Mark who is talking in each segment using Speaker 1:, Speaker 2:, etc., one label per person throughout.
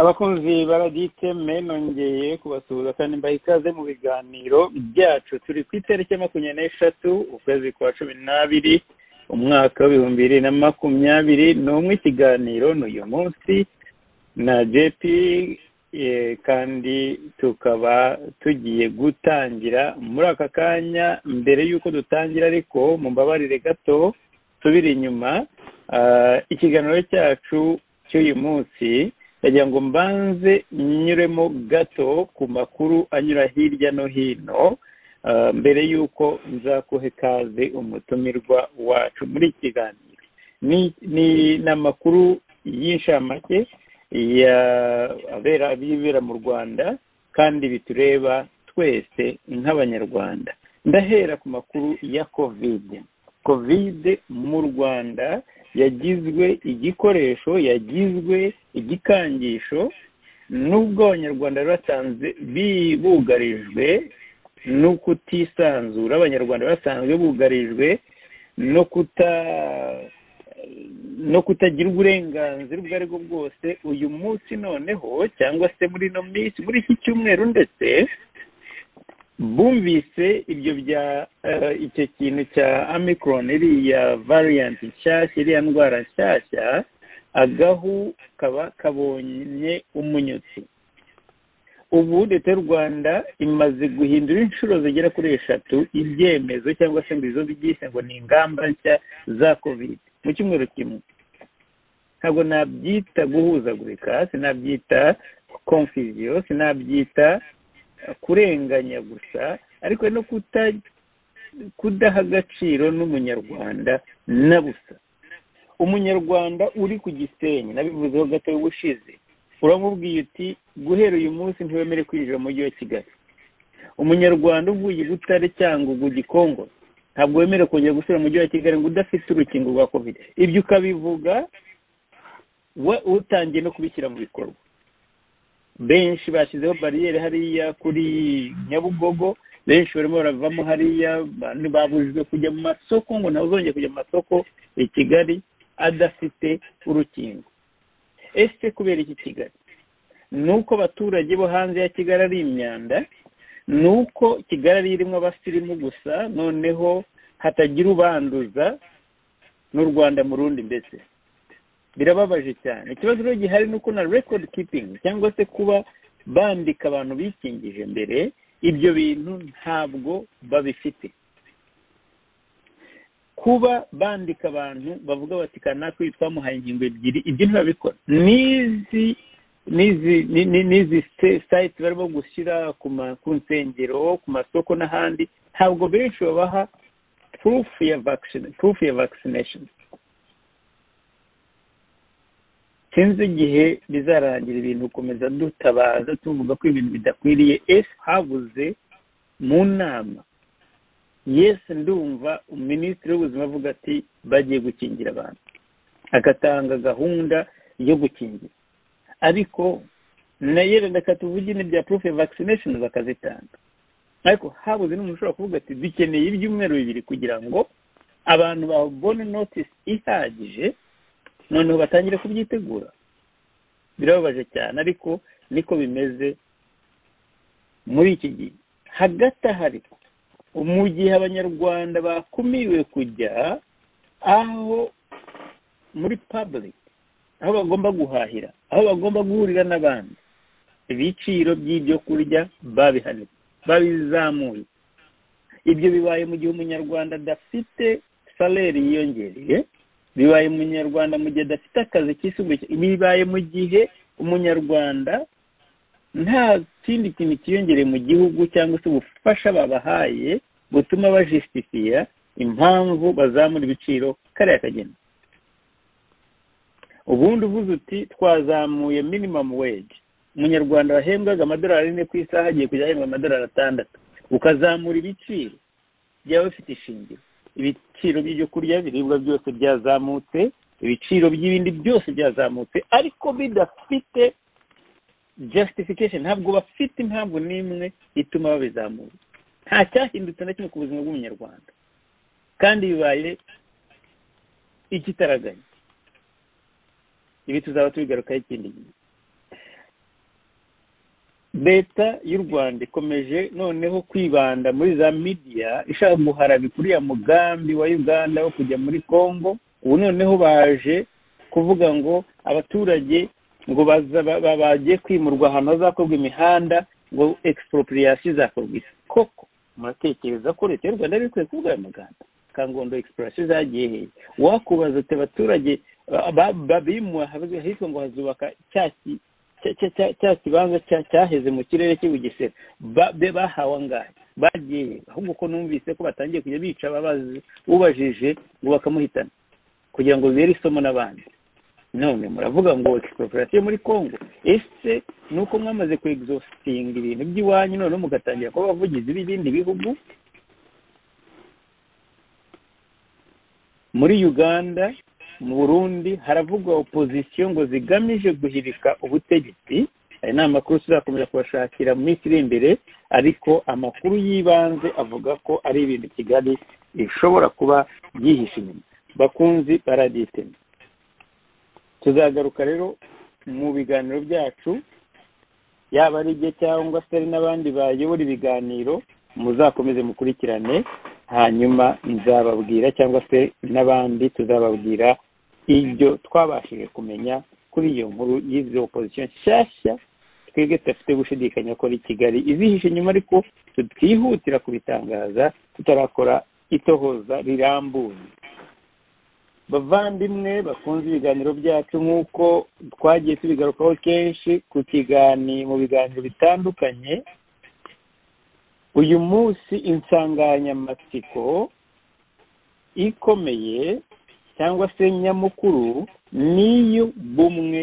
Speaker 1: abakunzi baragite me nongeye kubasuhuza kandi mbaha ikaze mu biganiro byacu turi ku itariki ya makumyabiri n'eshatu ukwezi kwa cumi n'abiri umwaka w'ibihumbi bibiri na makumyabiri n'umwe ikiganiro ni uyu munsi na jp kandi tukaba tugiye gutangira muri aka kanya mbere y'uko dutangira ariko mumbabarire gato tubiri inyuma ikiganiro cyacu cy'uyu munsi ndagira ngo mbanze nyuremo gato ku makuru anyura hirya no hino mbere y'uko nzakuhe ikaze umutumirwa wacu muri iki kiganiro ni amakuru y'inshamake y'ibibera mu rwanda kandi bitureba twese nk'abanyarwanda ndahera ku makuru ya kovide kovide mu rwanda yagizwe igikoresho yagizwe igikangisho n'ubwo abanyarwanda basanzwe bugarijwe no kutisanzura abanyarwanda basanzwe bugarijwe no kuta no kutagira uburenganzira ubwo ari bwo bwose uyu munsi noneho cyangwa se muri ino minsi muri iki cyumweru ndetse bumvise ibyo bya icyo kintu cya amikoro iriya variyanti nshyashya iriya ndwara nshyashya agahu kaba kabonye umunyutsi ubu leta y'u rwanda imaze guhindura inshuro zigera kuri eshatu ibyemezo cyangwa se ngo izo byise ngo ni ingamba nshya za kovide mu cyumweru kimwe ntabwo nabyita guhuzagurika sinabyita konfiziyo sinabyita kurenganya gusa ariko no kudaha agaciro n'umunyarwanda na busa umunyarwanda uri ku gisenyi nabivuzeho gato y'ubushize uramubwiye uti guhera uyu munsi ntiwemere kwinjira mu mujyi wa kigali umunyarwanda uvuye butare cyangwa ugu gikongo ntabwo wemerewe kongera gusura mu mujyi wa kigali ngo udafite urukingo rwa kovide ibyo ukabivuga we utangiye no kubishyira mu bikorwa benshi bashyizeho bariyeri hariya kuri nyabugogo benshi barimo baravamo hariya babujijwe kujya mu masoko ngo nawe uzongere kujya mu masoko i kigali adafite urukingo ese kubera iki kigali ni uko abaturage bo hanze ya kigali ari imyanda ni uko kigali ari irimo abasirimu gusa noneho hatagira ubanduza n'u rwanda mu rundi mbese birababaje cyane ikibazo rero gihari ni uko na record keeping cyangwa se kuba bandika abantu bikingije mbere ibyo bintu ntabwo babifite kuba bandika abantu bavuga bati kanaka uyu twamuhaye ingingo ebyiri ibyo ntibabikora n'izi n'izi sayiti barimo gushyira ku nsengero ku masoko n'ahandi ntabwo benshi babaha purufu ya purufu ya vaccination sinzi igihe bizarangira ibintu gukomeza dutabaza tuvuga ko ibintu bidakwiriye ese habuze mu nama yesi ndumva minisitiri w'ubuzima avuga ati bagiye gukingira abantu agatanga gahunda yo gukingira ariko nayo reka tuvugine bya purufu ya vaccination bakazitanga ariko habuze n'umuntu ushobora kuvuga ati dukeneye ibyumweru bibiri kugira ngo abantu babone notisi ihagije noneho batangire kubyitegura birababaje cyane ariko niko bimeze muri iki gihe hagati aha ariko mu gihe abanyarwanda bakumiwe kujya aho muri paburike aho bagomba guhahira aho bagomba guhurira n'abandi ibiciro by'ibyo kurya babihanitse babizamuye ibyo bibaye mu gihe umunyarwanda adafite saleri yiyongereye bibaye umunyarwanda mu gihe adafite akazi kisumbuye bibaye mu gihe umunyarwanda nta kindi kintu kiyongereye mu gihugu cyangwa se ubufasha babahaye butuma bajisitifiya impamvu bazamura ibiciro kariya kageni ubundi uvuze uti twazamuye minimamu weji umunyarwanda wahembwaga amadolari ane ku isaha agiye kujya ahembwa amadolari atandatu ukazamura ibiciro byaba bifite ishingiro ibiciro by'ibyo kurya ibiribwa byose byazamutse ibiciro by'ibindi byose byazamutse ariko bidafite justification ntabwo bafite impamvu n'imwe ituma babizamura nta cyahindutse na kimwe ku buzima bw'umunyarwanda kandi bibaye ikitaraganya ibi tuzaba tubigarukaho ikindi gihe leta y'u rwanda ikomeje noneho kwibanda muri za midiya ishaka guharabika uriya mugambi wa uganda wo kujya muri congo ubu noneho baje kuvuga ngo abaturage ngo bagiye kwimurwa ahantu hazakorwa imihanda ngo egisiporoporiyasi izakorwa koko muratekereza ko leta y'u rwanda yari ikwiye kuvuga ayo magambo kangondo egisiporoporiyasi zagiye hehe wakubaza ati abaturage babimuwe ahitwa ngo hazubaka cyaki cya kibanza cyaheze mu kirere cy'ibugesera bahawe angahe bagiye ahubwo ko numvise ko batangiye kujya bica ababazi ubajije ngo bakamuhitana kugira ngo bibere isomo n'abandi none muravuga ngo egisiporoporasiyo muri congo ese ni uko mwamaze kwegizositinga ibintu by'iwanyu noneho mugatangira kuba abavugizi b'ibindi bihugu muri uganda mu burundi haravugwa opozisiyo ngo zigamije guhirika ubutegetsi aya ni amakuru tuzakomeza kubashakira mu minsi iri imbere ariko amakuru y'ibanze avuga ko ari ibintu kigali bishobora kuba byihishe inyuma bakunzi baraditema tuzagaruka rero mu biganiro byacu yaba ari ibye cyangwa se ari n'abandi bayobora ibiganiro muzakomeze mukurikirane hanyuma nzababwira cyangwa se n'abandi tuzababwira ibyo twabashije kumenya kuri iyo nkuru y'izo opozisiyo nshyashya twebwe tudafite gushidikanya ko ari kigali izihishe nyuma ariko twihutira kubitangaza tutarakora itohoza rirambuye bavandimwe bakunze ibiganiro byacu nk'uko twagiye tubigarukaho kenshi ku kiganiro mu biganiro bitandukanye uyu munsi insanganyamatsiko ikomeye cyangwa se nyamukuru n'iy'ubumwe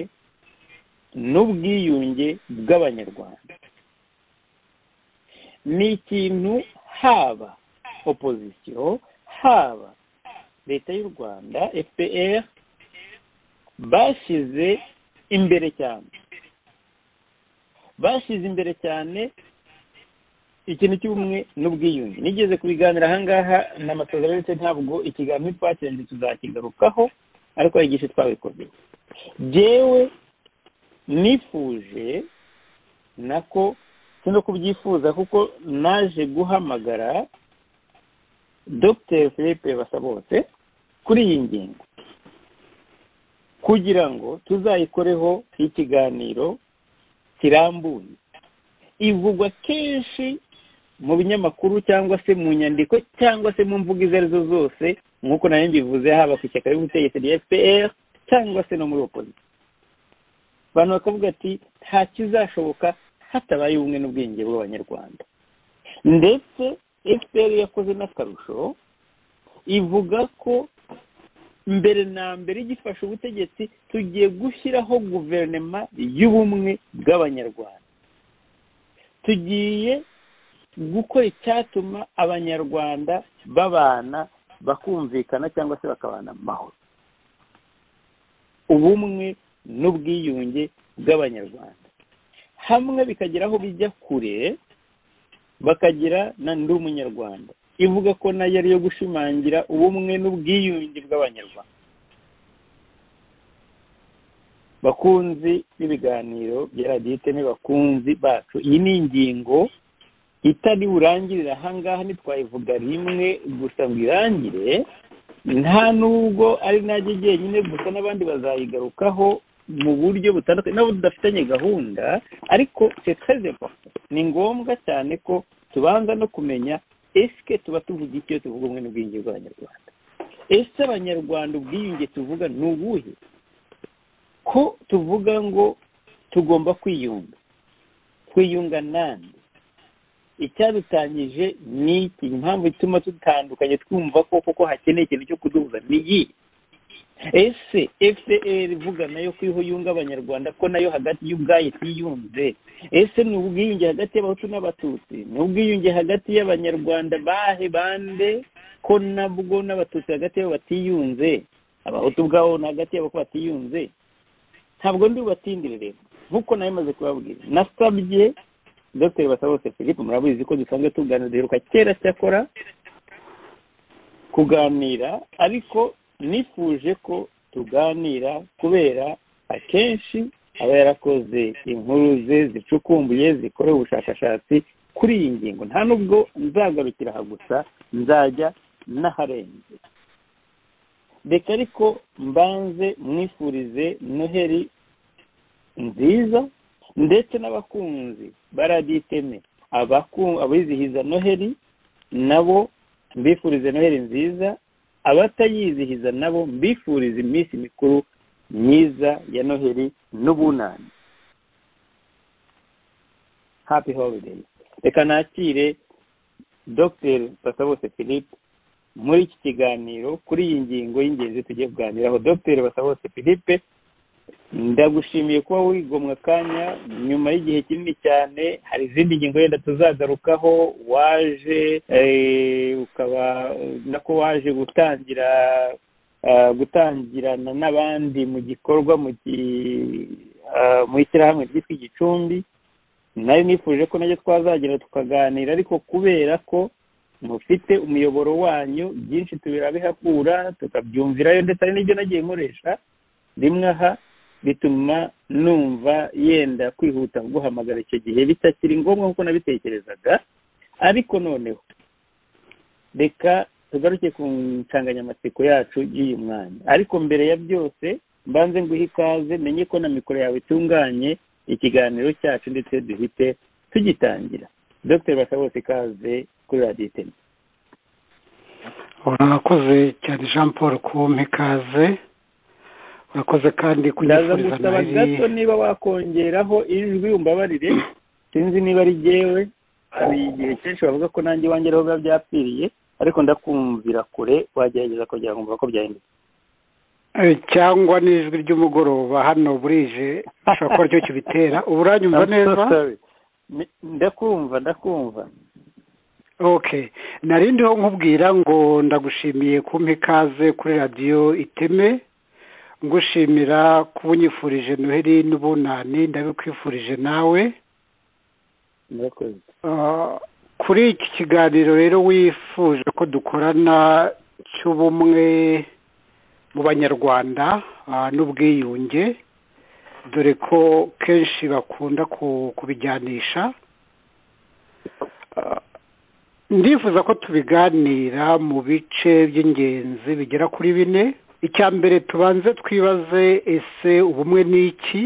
Speaker 1: n'ubwiyunge bw'abanyarwanda ni ikintu haba opozisiyo haba leta y'u rwanda fpr bashyize imbere cyane bashyize imbere cyane ikintu cy'ubumwe n'ubwiyunge nigeze kubiganira ahangaha na masozera ndetse ntabwo ikiganiro twakirenze tuzakigarukaho ariko hari igice twabikozeye yewe nifuje nako si no kubyifuza kuko naje guhamagara dr philippe basabose kuri iyi ngingo kugira ngo tuzayikoreho ikiganiro kirambuye ivugwa kenshi mu binyamakuru cyangwa se mu nyandiko cyangwa se mu mvugo izo arizo zose nk'uko nayo mbivuze haba ku ishyaka ry'ubutegetsi rya fpr cyangwa se no muri opozisiyo abantu bakavuga ati nta kizashoboka hatabaye ubumwe n'ubwenge bw'abanyarwanda ndetse fpr yakoze n'akarusho ivuga ko mbere na mbere igifasha ubutegetsi tugiye gushyiraho guverinoma y'ubumwe bw'abanyarwanda tugiye gukora icyatuma abanyarwanda babana bakumvikana cyangwa se bakabana amahoro ubumwe n'ubwiyunge bw'abanyarwanda hamwe bikagera aho bijya kure bakagira na ndi umunyarwanda ivuga ko nayo ariyo gushimangira ubumwe n'ubwiyunge bw'abanyarwanda bakunzi b'ibiganiro bya radiyo iteme bakunzi bacu iyi ni ingingo itari burangirire ahangaha ntitwayivuga rimwe gusa ngo irangire nta n'ubwo ari najye jyenyine gusa n'abandi bazayigarukaho mu buryo butandukanye nabo tudafitanye gahunda ariko ni ngombwa cyane ko tubanza no kumenya esike tuba tuvuga iki iyo tuvuga ubumwe n'ubwiyunge bw'abanyarwanda ese abanyarwanda ubwiyunge tuvuga ni ubuhe ko tuvuga ngo tugomba kwiyunga kwiyunga nande icyadutangije ni iki impamvu ituma dutandukanye twumva ko koko hakeneye ikintu cyo kuduhuza ni iyi ese fpr ivuga nayo ko iyo yunga abanyarwanda ko nayo hagati y'ubwayo itiyunze ese ni ubwiyunge hagati y'abahutu n'abatutsi ni ubwiyunge hagati y'abanyarwanda bahe bande ko nabwo n'abatutsi hagati yabo batiyunze abahutu ubwabo ni hagati yabo ko batiyunze ntabwo ndi bubatindirire nk'uko nayo maze kubabwira nasabye dr basabose philippe murabizi ko dusanzwe tuganira duheruka kera cyakora kuganira ariko nifuje ko tuganira kubera akenshi aba yarakoze inkuru ze zicukumbuye zikorewe ubushakashatsi kuri iyi ngingo nta nubwo nzagarukira aha gusa nzajya n'aharenze reka ariko mbanze mwifurize noheri nziza ndetse n'abakunzi ba radiyo iteme abizihiza noheri nabo mbifurize noheri nziza abatayizihiza nabo mbifuriza iminsi mikuru myiza ya noheri n'ubunani happy holiday reka nakire dr basabose philippe muri iki kiganiro kuri iyi ngingo y'ingenzi tugiye kuganiraho dr basabose philippe ndagushimiye kuba wigomwa akanya nyuma y'igihe kinini cyane hari izindi ngingo yenda tuzagarukaho waje ukaba nako waje gutangira gutangirana n'abandi mu gikorwa mu ishyirahamwe ryitwa igicumbi nari nifuje ko nacyo twazagira tukaganira ariko kubera ko mufite umuyoboro wanyu byinshi tubirabihakura tukabyumvirayo ndetse hari n'ibyo nagiye nkoresha rimwe aha bituma numva yenda kwihuta guhamagara icyo gihe bitakiri ngombwa nk'uko nabitekerezaga ariko noneho reka tugaruke ku nsanganyamatsiko yacu y'uyu mwanya ariko mbere ya byose mbanze nguhe ikaze menye ko na mikoro yawe itunganye ikiganiro cyacu ndetse duhite tugitangira dr basabose ikaze kuri radiyo iteme
Speaker 2: urakoze cyane jean paul kumpa ikaze urakoze kandi
Speaker 1: ndaza gusaba gato niba wakongeraho ijwi umbabarire sinzi niba ari jyewe hari igihe kenshi bavuga ko nanjye iwanjye ariho biba byapfiriye ariko ndakumvira kure wagerageza kongera kumva ko byahindutse
Speaker 2: cyangwa n'ijwi ry'umugoroba hano burije ushobora kuba aricyo kibitera ubu uranyumva neza
Speaker 1: ndakumva ndakumva
Speaker 2: oke narindiho nkubwira ngo ndagushimiye kumpa ikaze kuri radiyo iteme ngushimira kuba unyifurije noheri n'ubunani ndabikwifurije nawe kuri iki kiganiro rero wifuje ko dukorana cy'ubumwe mu banyarwanda n'ubwiyunge dore ko kenshi bakunda kubijyanisha ndifuza ko tubiganira mu bice by'ingenzi bigera kuri bine icya mbere tubanze twibaze ese ubumwe ni iki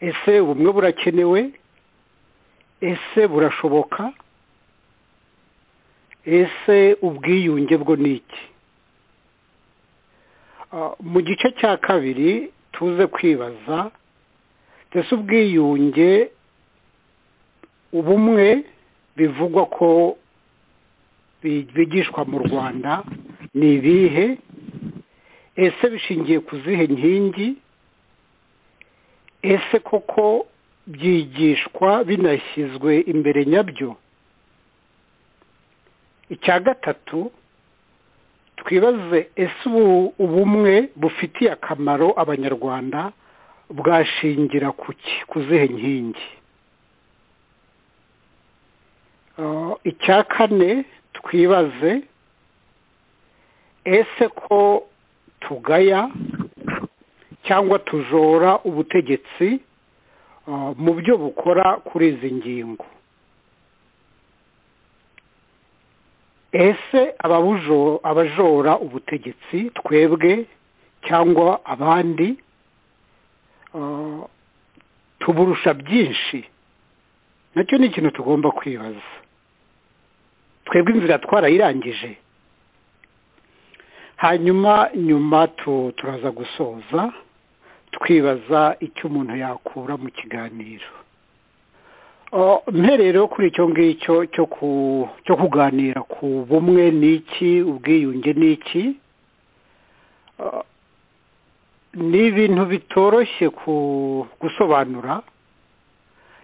Speaker 2: ese ubumwe burakenewe ese burashoboka ese ubwiyunge bwo ni iki mu gice cya kabiri tuze kwibaza ese ubwiyunge ubumwe bivugwa ko bigishwa mu rwanda ni ibihe ese bishingiye ku zihe nkingi ese koko byigishwa binashyizwe imbere nyabyo icya gatatu twibaze ese ubumwe bufitiye akamaro abanyarwanda bwashingira ku zihe nkingi icya kane twibaze ese ko tugaya cyangwa tujora ubutegetsi mu byo bukora kuri izi ngingo ese abajora ubutegetsi twebwe cyangwa abandi tuburusha byinshi nacyo ni ikintu tugomba kwibaza twebwe inzira twarayirangije hanyuma nyuma turaza gusoza twibaza icyo umuntu yakura mu kiganiro mperero kuri icyo ngicyo cyo kuganira ku bumwe ni iki ubwiyunge ni iki ni ibintu bitoroshye gusobanura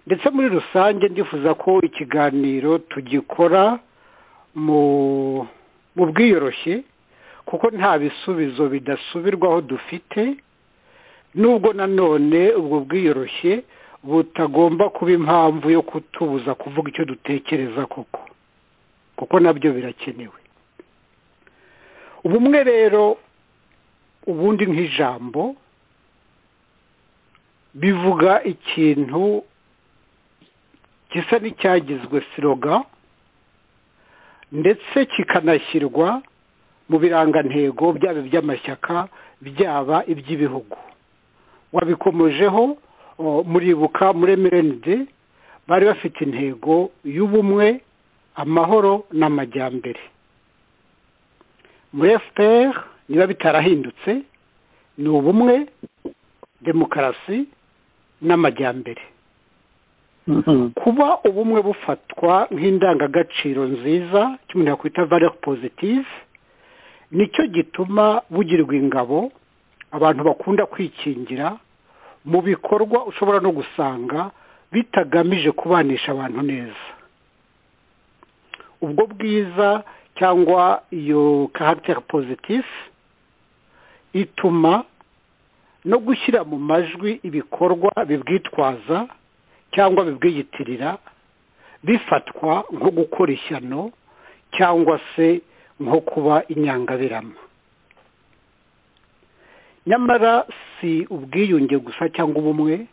Speaker 2: ndetse muri rusange ndifuza ko ikiganiro tugikora mu bwiyoroshye kuko nta bisubizo bidasubirwaho dufite nubwo nanone ubwo bwiyoroshye butagomba kuba impamvu yo kutubuza kuvuga icyo dutekereza koko kuko nabyo birakenewe ubumwe rero ubundi nk'ijambo bivuga ikintu gisa n'icyagizwe siroga ndetse kikanashyirwa mu birangantego byaba iby'amashyaka byaba iby'ibihugu wabikomojeho muribuka muri emerenide bari bafite intego y'ubumwe amahoro n'amajyambere muri efuperi niba bitarahindutse ni ubumwe demokarasi n'amajyambere kuba ubumwe bufatwa nk'indangagaciro nziza kimwe yakwita valere pozitive nicyo gituma bugirwa ingabo abantu bakunda kwikingira mu bikorwa ushobora no gusanga bitagamije kubanisha abantu neza ubwo bwiza cyangwa iyo karagiteri pozitifu ituma no gushyira mu majwi ibikorwa bibwitwaza cyangwa bibwiyitirira bifatwa nko gukora ishyano cyangwa se nko kuba inyangaberama nyamara si ubwiyunge gusa cyangwa ubumwe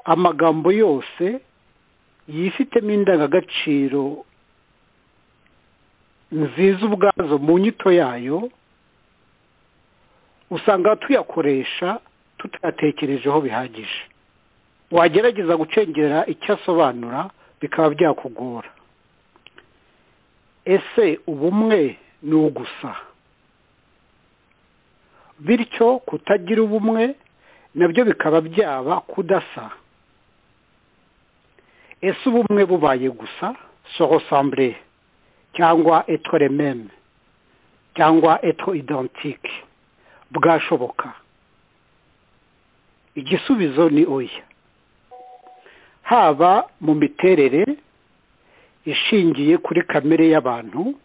Speaker 2: amagambo yose yifitemo indangagaciro nziza ubwazo mu nyito yayo usanga tuyakoresha tutayatekerejeho bihagije wagerageza gucengera icyo asobanura bikaba byakugora ese ubumwe ni ugusa bityo kutagira ubumwe nabyo bikaba byaba kudasa ese ubumwe bubaye gusa sorosambure cyangwa etwo rememe cyangwa etwo idantike bwashoboka igisubizo ni oya haba mu miterere ishingiye kuri kamere y'abantu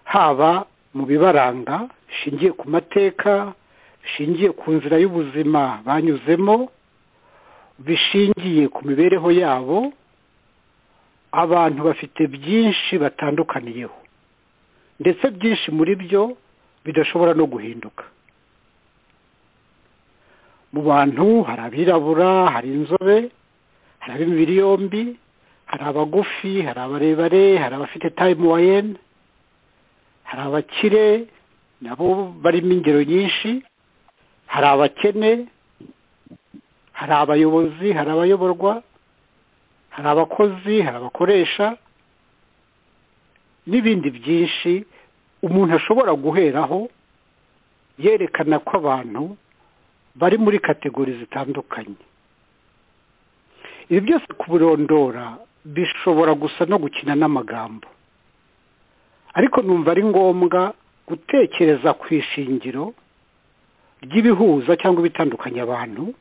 Speaker 2: haba mu bibaranga bishingiye ku mateka bishingiye ku nzira y'ubuzima banyuzemo bishingiye ku mibereho yabo abantu bafite byinshi batandukaniyeho ndetse byinshi muri byo bidashobora no guhinduka mu bantu hari abirabura hari inzobe hari ab'imibiri yombi hari abagufi hari abarebare hari abafite tayimu wayeni hari abakire nabo barimo ingero nyinshi hari abakene hari abayobozi hari abayoborwa hari abakozi hari abakoresha n'ibindi byinshi umuntu ashobora guheraho yerekana ko abantu bari muri kategori zitandukanye ibi byose kubirondora bishobora gusa no gukina n'amagambo ariko numva ari ngombwa gutekereza ku ishingiro ry'ibihuza cyangwa ibitandukanya abantu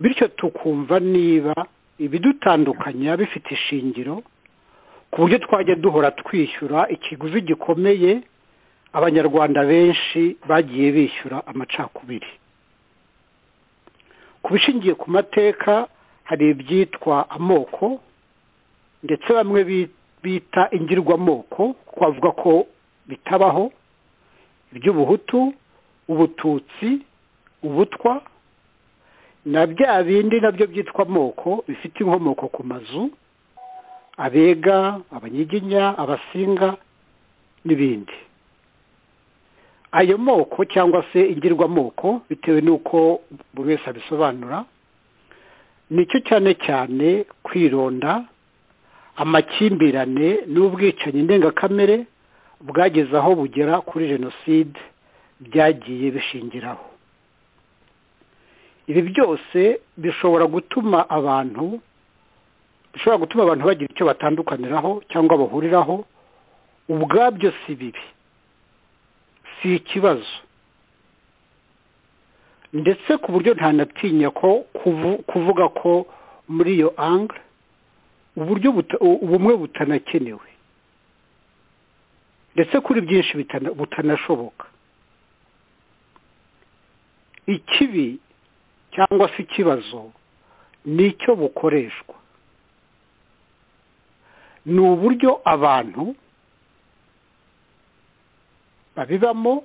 Speaker 2: bityo tukumva niba ibidutandukanya bifite ishingiro ku buryo twajya duhora twishyura ikiguzi gikomeye abanyarwanda benshi bagiye bishyura amacakubiri ku bishingiye ku mateka hari ibyitwa amoko ndetse bamwe bita ingirwamoko twavuga ko bitabaho iby'ubuhutu ubututsi ubutwa na bya bindi nabyo byitwa amoko bifite inkomoko ku mazu abega abanyiginya abasinga n'ibindi ayo moko cyangwa se ingirwamoko bitewe n'uko buri wese abisobanura nicyo cyane cyane kwironda amakimbirane n'ubwicanyi ndengakamere bwageze aho bugera kuri jenoside byagiye bishingiraho ibi byose bishobora gutuma abantu bishobora gutuma abantu bagira icyo batandukaniraho cyangwa bahuriraho ubwabyo si bibi si ikibazo ndetse ku buryo ntanatinya ko kuvuga ko muri iyo angire uburyo ubumwe butanakenewe ndetse kuri byinshi butanashoboka ikibi cyangwa se ikibazo ni icyo bukoreshwa ni uburyo abantu babibamo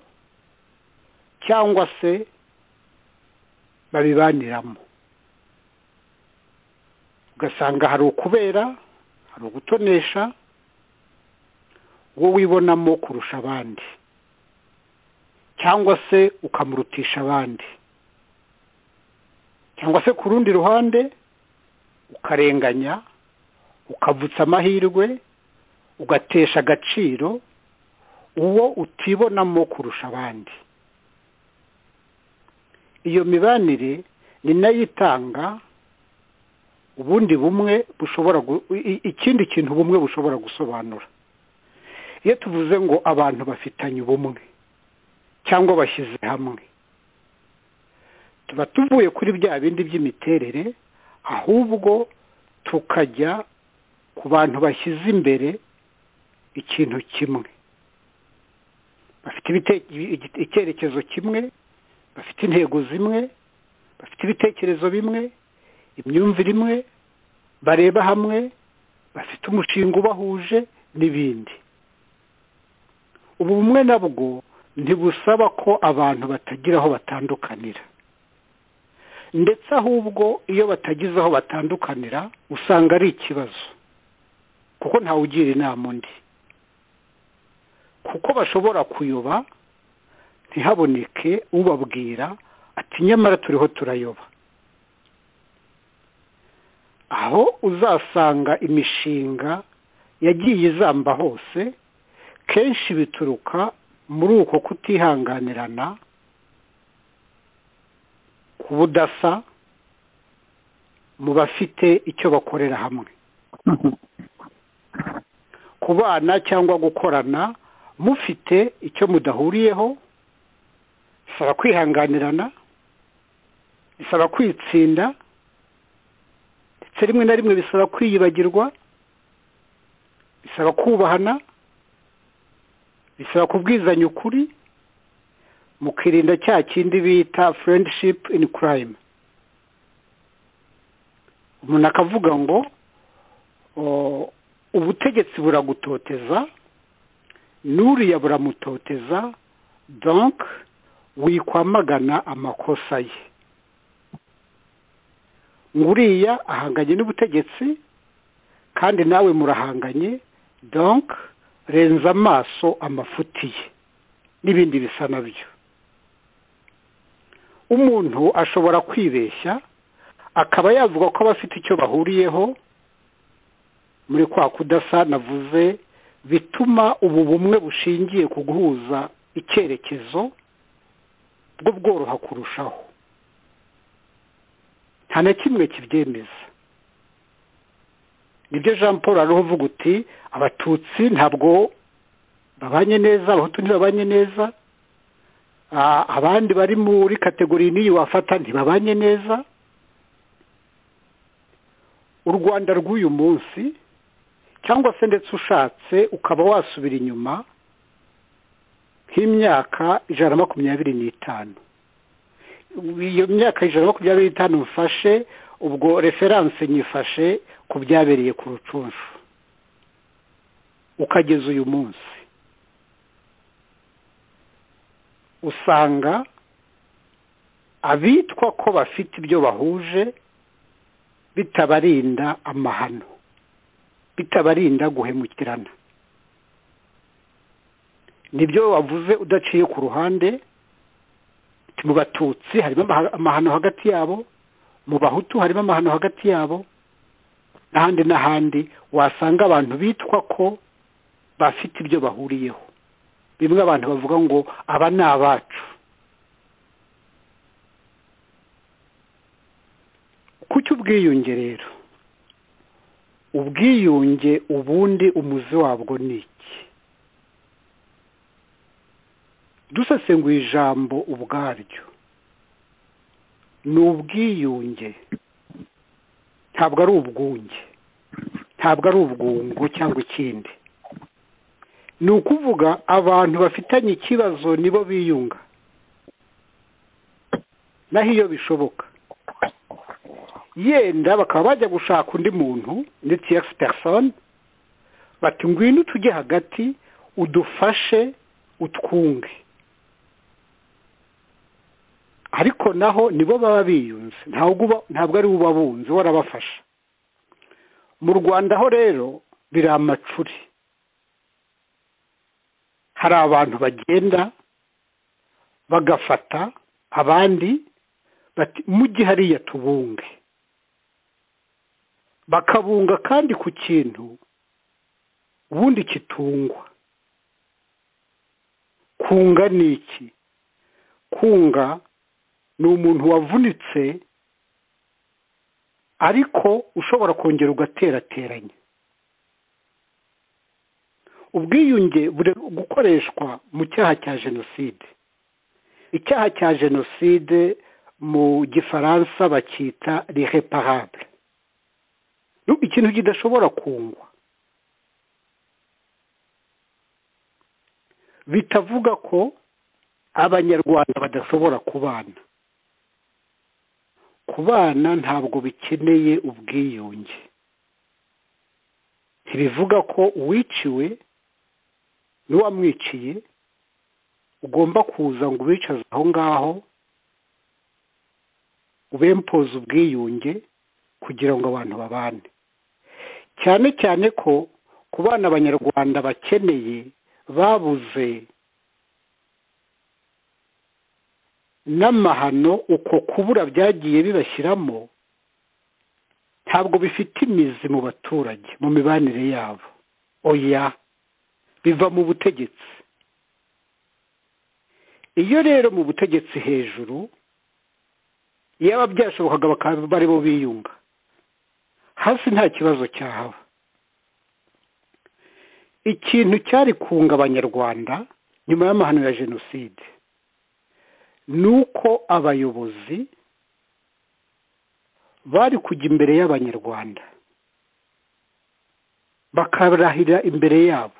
Speaker 2: cyangwa se babibaniramo ugasanga hari ukubera hari ugutonesha wowe wibonamo kurusha abandi cyangwa se ukamurutisha abandi cyangwa se ku rundi ruhande ukarenganya ukavutsa amahirwe ugatesha agaciro uwo utibonamo kurusha abandi iyo mibanire ni nayo itanga ubundi bumwe bushobora ikindi kintu bumwe bushobora gusobanura iyo tuvuze ngo abantu bafitanye ubumwe cyangwa bashyize hamwe tuba tuvuye kuri bya bindi by'imiterere ahubwo tukajya ku bantu bashyize imbere ikintu kimwe bafite icyerekezo kimwe bafite intego zimwe bafite ibitekerezo bimwe imyumvire imwe bareba hamwe bafite umushinga ubahuje n'ibindi ubu bumwe nabwo ntibusaba ko abantu batagira aho batandukanira ndetse ahubwo iyo batagize aho batandukanira usanga ari ikibazo kuko ntawugira inama undi kuko bashobora kuyoba ntihaboneke ubabwira ati nyamara turiho turayoba aho uzasanga imishinga yagiye izamba hose kenshi bituruka muri uko kutihanganirana ku budasa mu bafite icyo bakorera hamwe kubana cyangwa gukorana mufite icyo mudahuriyeho bisaba kwihanganirana bisaba kwitsinda ndetse rimwe na rimwe bisaba kwiyibagirwa bisaba kubahana bisaba kubwizanya ukuri mukirinda cya kindi bita furendishipu ini kurayime umuntu akavuga ngo ubutegetsi buragutoteza n'uriya buramutoteza donke wikwamagana amakosa ye nguriya ahanganye n'ubutegetsi kandi nawe murahanganye donke renza amaso amafuti ye n'ibindi bisa nabyo umuntu ashobora kwibeshya akaba yavuga ko abafite icyo bahuriyeho muri kwa kudasa navuze bituma ubu bumwe bushingiye ku guhuza icyerekezo bwo bworoha kurushaho nta na kimwe kibyemeza nibyo jean paul ariho uvuga uti abatutsi ntabwo babanye neza abahutu ntibabanye neza abandi bari muri kategori n'iyi wafata ntibabanye neza u rwanda rw'uyu munsi cyangwa se ndetse ushatse ukaba wasubira inyuma nk'imyaka ijana na makumyabiri n'itanu iyo myaka ijana na makumyabiri n'itanu mfashe ubwo referanse nyifashe ku byabereye ku rucunshu ukageza uyu munsi usanga abitwa ko bafite ibyo bahuje bitabarinda amahano bitabarinda guhemukirana nibyo wavuze udaciye ku ruhande mu batutsi harimo amahano hagati yabo mu bahutu harimo amahano hagati yabo n'ahandi n'ahandi wasanga abantu bitwa ko bafite ibyo bahuriyeho bimwe abantu bavuga ngo aba ni abacu kuki ubwiyunge rero ubwiyunge ubundi umuzi wabwo ni iki dusesenguye ijambo ubwaryo ni ubwiyunge ntabwo ari ubwunge ntabwo ari ubwungo cyangwa ikindi ni ukuvuga abantu bafitanye ikibazo nibo biyunga naho iyo bishoboka yenda bakaba bajya gushaka undi muntu ndetse ya persone bati ngwino tujye hagati udufashe utwunge ariko naho nibo baba biyunze ntabwo ari we ubabunze warabafasha mu rwanda ho rero biri amacuri hari abantu bagenda bagafata abandi bati mujye hariya tubunge bakabunga kandi ku kintu ubundi kitungwa kunga ni iki kunga ni umuntu wavunitse ariko ushobora kongera ugaterateranya ubwiyunge buri gukoreshwa mu cyaha cya jenoside icyaha cya jenoside mu gifaransa bacyita rireparable ikintu kidashobora kungwa bitavuga ko abanyarwanda badashobora kubana kubana ntabwo bikeneye ubwiyunge ntibivuga ko uwiciwe n'uwamwiciye ugomba kuza ngo ubicaze aho ngaho ubempoze ubwiyunge kugira ngo abantu babane cyane cyane ko ku bana abanyarwanda bakeneye babuze n'amahano uko kubura byagiye bibashyiramo ntabwo bifite imizi mu baturage mu mibanire yabo oya biva mu butegetsi iyo rero mu butegetsi hejuru yaba byashobokaga bakaba aribo biyunga hasi nta kibazo cyahaba ikintu cyari kunga abanyarwanda nyuma y'amahano ya jenoside ni uko abayobozi bari kujya imbere y'abanyarwanda bakarahira imbere yabo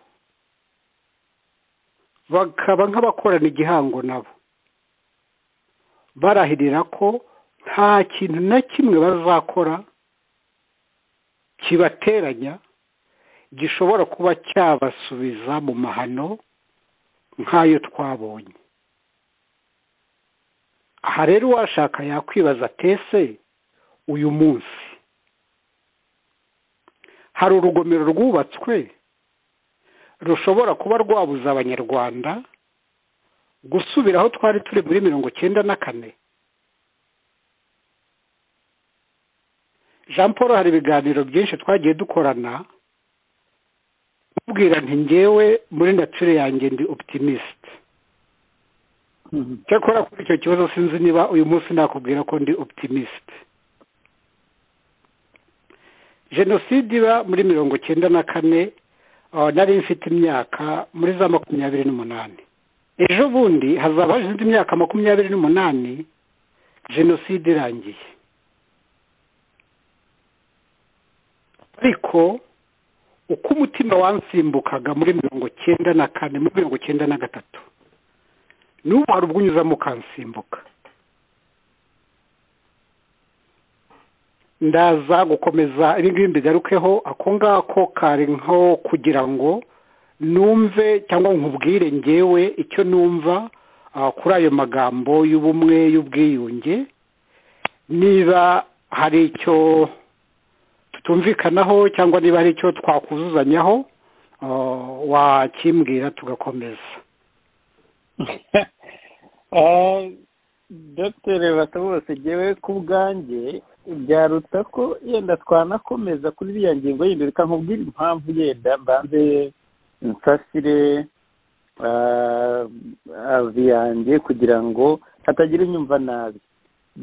Speaker 2: bakaba nk'abakorana igihango nabo barahirira ko nta kintu na kimwe bazakora kibateranya gishobora kuba cyabasubiza mu mahano nk'ayo twabonye aha rero uwashaka yakwibaza atese uyu munsi hari urugomero rwubatswe rushobora kuba rwabuza abanyarwanda gusubira aho twari turi muri mirongo icyenda na kane jean paul hari ibiganiro byinshi twagiye dukorana mubwira nti ngewe muri nature yanjye ndi optimisite cyakora kuri icyo kibazo sinzi niba uyu munsi nakubwira ko ndi optimisite jenoside iba muri mirongo icyenda na kane nari mfite imyaka muri za makumyabiri n'umunani ejo bundi hazaba hashize imyaka makumyabiri n'umunani jenoside irangiye ariko uko umutima wansimbukaga muri mirongo icyenda na kane muri mirongo icyenda na gatatu n'ubu hari ubwo unyuzamo ukansimbuka ndaza gukomeza ibingibi mbigarukeho ako ngako kari nko kugira ngo numve cyangwa nkubwire ngewe icyo numva kuri ayo magambo y'ubumwe y'ubwiyunge niba hari icyo tutumvikanaho cyangwa niba hari icyo twakuzuzanyaho wakimbwira tugakomeza
Speaker 1: dr bose ngewe ku bwanjye byaruta ko yenda twanakomeza kuri iriya ngingo yindi reka nkubwire impamvu yenda mbanze nsasire avi yanjye kugira ngo hatagira inyumva nabi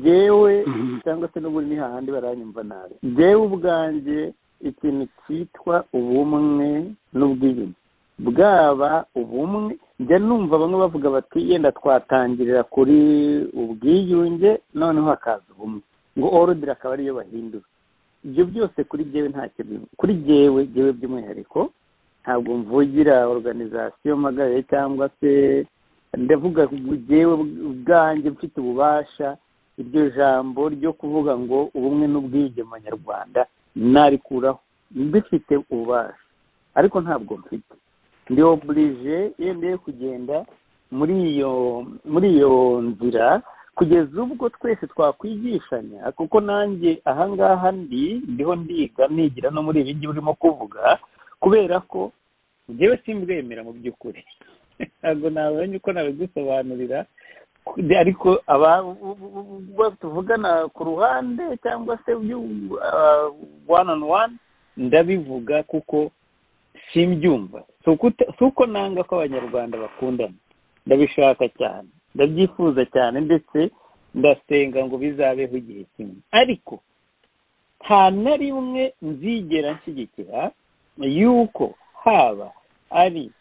Speaker 1: yewe cyangwa se n'ubundi ni hahandi baranyumva nabi yewe ubwanjye ikintu cyitwa ubumwe n'ubwiyunge bwaba ubumwe njya numva bamwe bavuga bati yenda twatangirira kuri ubwiyunge noneho hakaza ubumwe ngo orudire akaba ariyo bahindura ibyo byose kuri ngewe nta kintu kuri ngewe ngewe by'umwihariko ntabwo mvugira oruganizasiyo magare cyangwa se ndavuga ngewe ubwanjye mfite ububasha iryo jambo ryo kuvuga ngo ubumwe n'ubwiyunge mu banyarwanda narikuraho mbifite ububasha ariko ntabwo mfite ndi oburije yemeye kugenda muri iyo muri iyo nzira kugeza ubwo twese twakwigishanya kuko nanjye ahangaha ndi ndiho ndiga nigira no muri ibi ngibi urimo kuvuga kubera ko njyewe simbwemera mu by'ukuri ntabwo nabonye uko nabigusobanurira ariko abo tuvugana ku ruhande cyangwa se wani on wani ndabivuga kuko simbyumva si uko nanga ko abanyarwanda bakundana ndabishaka cyane ndabyifuza cyane ndetse ndasenga ngo bizabeho igihe kimwe ariko nta na rimwe nzigera nshyigikira yuko haba ari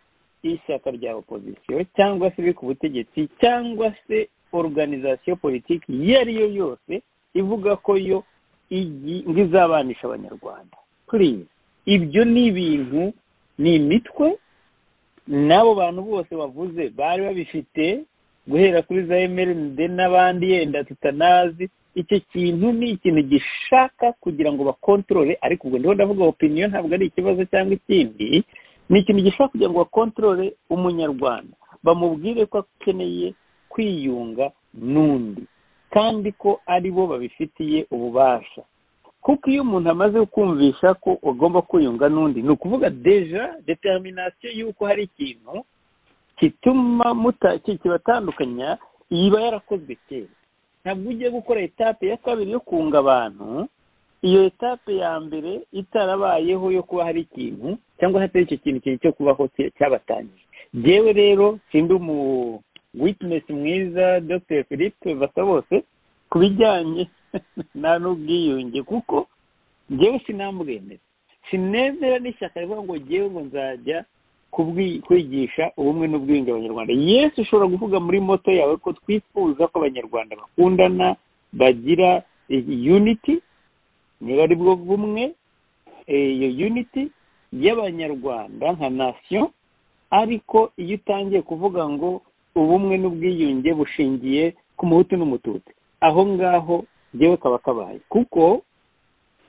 Speaker 1: ishyaka rya opozisiyo cyangwa se iri ku butegetsi cyangwa se organizasiyo politiki iyo ari yo yose ivuga ko yo ngo izabanisha abanyarwanda kuriya ibyo ni ibintu ni imitwe n'abo bantu bose bavuze bari babifite guhera kuri za emeride n'abandi yenda tutanazi icyo kintu ni ikintu gishaka kugira ngo bakontorore ariko ubwo ndiho ndavuga opiniyo ntabwo ari ikibazo cyangwa ikindi ni ikintu gishaka kugira ngo bakontorore umunyarwanda bamubwire ko akeneye kwiyunga n'undi kandi ko ari bo babifitiye ububasha kuko iyo umuntu amaze kumvisha ko agomba kwiyunga n'undi ni ukuvuga deja determinasiyo y'uko hari ikintu kituma kibatandukanya iba yarakozwe kera ntabwo ugiye gukora etape ya kabiri yo kunga abantu iyo etape ya mbere itarabayeho yo kuba hari ikintu cyangwa hatari icyo kintu kiri cyo kubaho cyabatangije yewe rero sindi umu witinesi mwiza dr philippe basa bose ku bijyanye nta n'ubwiyunge kuko ngewe sinambwemera sinemera n'ishyaka rivuga ngo ngewe ngo nzajya kwigisha ubumwe n'ubwiyunge abanyarwanda yesu ushobora kuvuga muri moto yawe ko twifuza ko abanyarwanda bakundana bagira unity niba ari bwo bumwe iyo unity y'abanyarwanda nka nasiyo ariko iyo utangiye kuvuga ngo ubumwe n'ubwiyunge bushingiye ku muhutu n'umututsi aho ngaho ngewe kaba kabaye kuko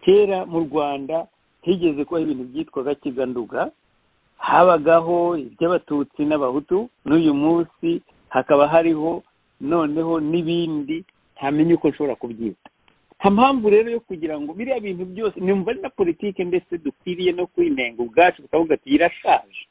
Speaker 1: kera mu rwanda higeze kuba ibintu byitwaga kiganduga habagaho iby'abatutsi n'abahutu n'uyu munsi hakaba hariho noneho n'ibindi ntamenye uko nshobora kubyita nta mpamvu rero yo kugira ngo biriya bintu byose numva ari na politiki ndetse dukwiriye no kwinenga ubwacu tukavuga ati irashaje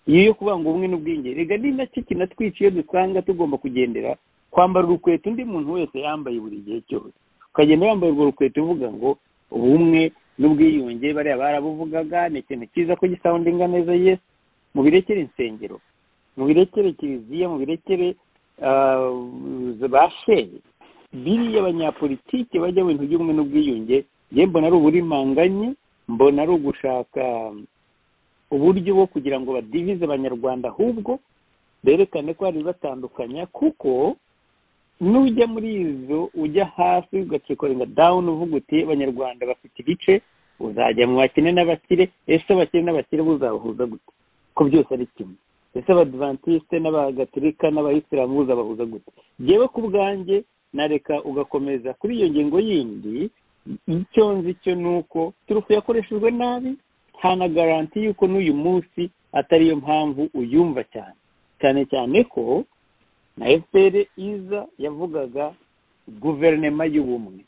Speaker 1: iyo yo kuvuga ngo ubumwe n'ubwiyunge rega ni nacyo kinatwica iyo dusanga tugomba kugendera kwambara urukweto undi muntu wese yambaye buri gihe cyose ukagenda wambaye urwo rukweto uvuga ngo ubumwe n'ubwiyunge bariya barabuvugaga ni ikintu cyiza ko gisawundinga neza yesi mu birekere insengero mu birekere kiliziya mu birekere ba sheri biriya abanyapolitike bajya mu bintu by'ubumwe n'ubwiyunge yewe mbona ari uburimanganye mbona ari ugushaka uburyo bwo kugira ngo badivize abanyarwanda ahubwo berekane ko hari batandukanya kuko nujya muri izo ujya hasi ugacikorenga dawuni uvuga uti abanyarwanda bafite ibice uzajya mu bakene n'abakire ese abakire n'abakire buzabahuza gute ko byose ari kimwe ese abadivantisite n'abagaturika n'abayisilamu buzabahuza gute ngewe ku bwanjye nareka ugakomeza kuri iyo ngingo yindi icyo nzi cyo ni uko turufu yakoreshejwe nabi nta na garanti y'uko n'uyu munsi atari yo mpamvu uyumva cyane cyane cyane ko na fpr iza yavugaga guverinoma y'ubumwe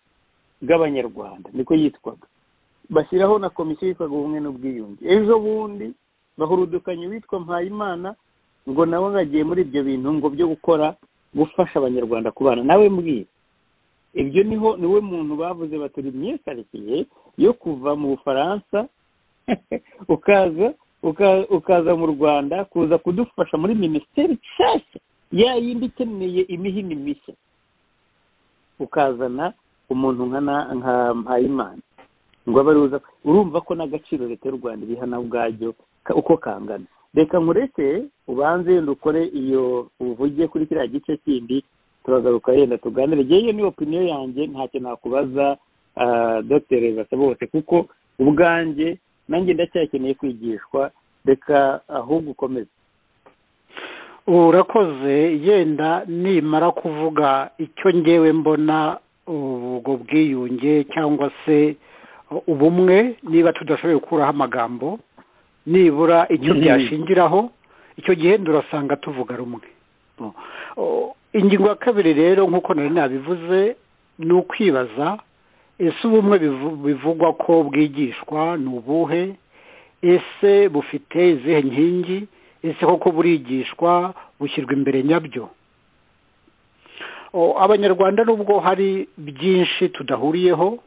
Speaker 1: bw'abanyarwanda niko yitwaga bashyiraho na komisiyo yitwaga ubumwe n'ubwiyunge ejo bundi bahurudukanye witwa mpayimana ngo nawe nkagiye muri ibyo bintu ngo byo gukora gufasha abanyarwanda kubana nawe mbwira ibyo niho niwe muntu bavuze baturi myesarikiye yo kuva mu bufaransa ukaza ukaza mu rwanda kuza kudufasha muri minisiteri nshyashya ya yindi ikeneye imihini mishya ukazana umuntu nka mpayimana ngo abe ariwe urumva ko n'agaciro leta y'u rwanda ibiha na bwabyo uko kangana reka nkureke ubanze yenda ukore iyo uvuge kuri kiriya gice kindi turagaruka yenda tuganire ngewe ni opiniyo yanjye ntacyo nakubaza dogiteri basa bose kuko ubwanjye nanjye ndacyakeneye kwigishwa reka ahubwo ukomeze
Speaker 2: urakoze yenda nimara kuvuga icyo ngewe mbona ubwo bwiyunge cyangwa se ubumwe niba tudashoboye gukuraho amagambo nibura icyo byashingiraho icyo gihe ndurasanga tuvuga rumwe ingingo ya kabiri rero nk'uko nari nabivuze ni ukwibaza ese ubumwe bivu- bivugwa ko bwigishwa ni ubuhe ese bufite izihe nkingi ese koko burigishwa bushyirwa imbere nyabyo O, abanyarwanda nubwo hari byinshi tudahuriyeho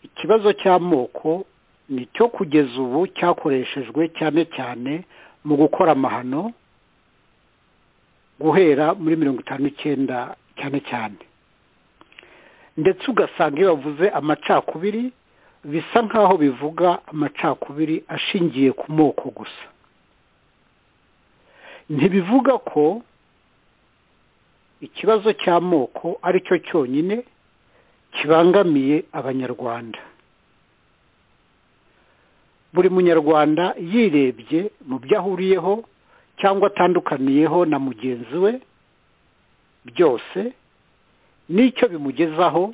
Speaker 2: ikibazo cy'amoko ni cyo kugeza ubu cyakoreshejwe cyane cyane mu gukora amahano guhera muri mirongo itanu n'icyenda cyane cyane ndetse ugasanga iyo bavuze amacakubiri bisa nk'aho bivuga amacakubiri ashingiye ku moko gusa ntibivuga ko ikibazo cy'amoko ari cyo cyonyine kibangamiye abanyarwanda buri munyarwanda yirebye mu byo ahuriyeho cyangwa atandukaniyeho na mugenzi we byose n'icyo bimugezaho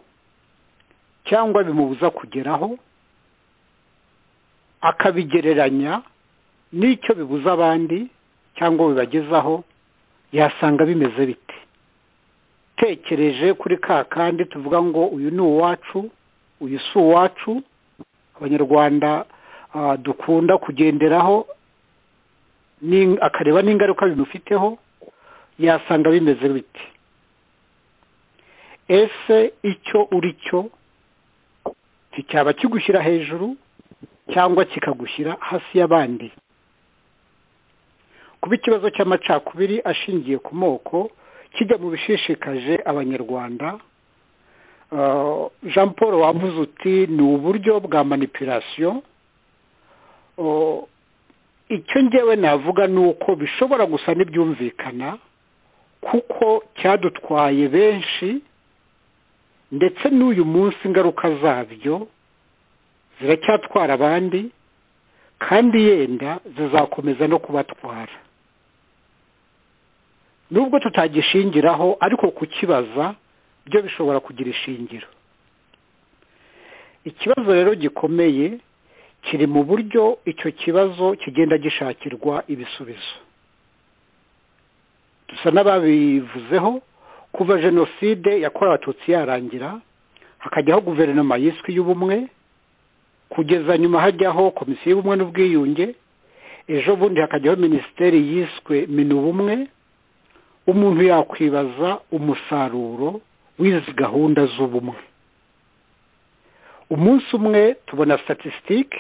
Speaker 2: cyangwa bimubuza kugeraho akabigereranya n'icyo bibuza abandi cyangwa bibagezaho yasanga bimeze bite tekereje kuri ka kandi tuvuga ngo uyu ni uwacu uyu si uwacu abanyarwanda ah, dukunda kugenderaho ni- akareba n'ingaruka bimufiteho yasanga bimeze bite ese icyo uri cyo nticyaba kigushyira hejuru cyangwa kikagushyira hasi y'abandi kuba ikibazo cy'amacakubiri ashingiye ku moko kijya mu bishishikaje abanyarwanda Ah, jean paul wavuze uti ni uburyo bwa manipulasiyo Oh, icyo ngewe navuga ni uko bishobora gusa n'ibyumvikana kuko cyadutwaye benshi ndetse n'uyu munsi ingaruka zabyo ziracyatwara abandi kandi yenda zizakomeza no kubatwara nubwo tutagishingiraho ariko kukibaza byo bishobora kugira ishingiro ikibazo rero gikomeye kiri mu buryo icyo kibazo kigenda gishakirwa ibisubizo dusa n'ababivuzeho kuva jenoside yakorewe abatutsi yarangira hakajyaho guverinoma yiswe y'ubumwe kugeza nyuma hajyaho komisiyo y'ubumwe n'ubwiyunge ejo bundi hakajyaho minisiteri yiswe minubumwe umuntu yakwibaza umusaruro w'izi gahunda z'ubumwe umunsi umwe tubona statisitike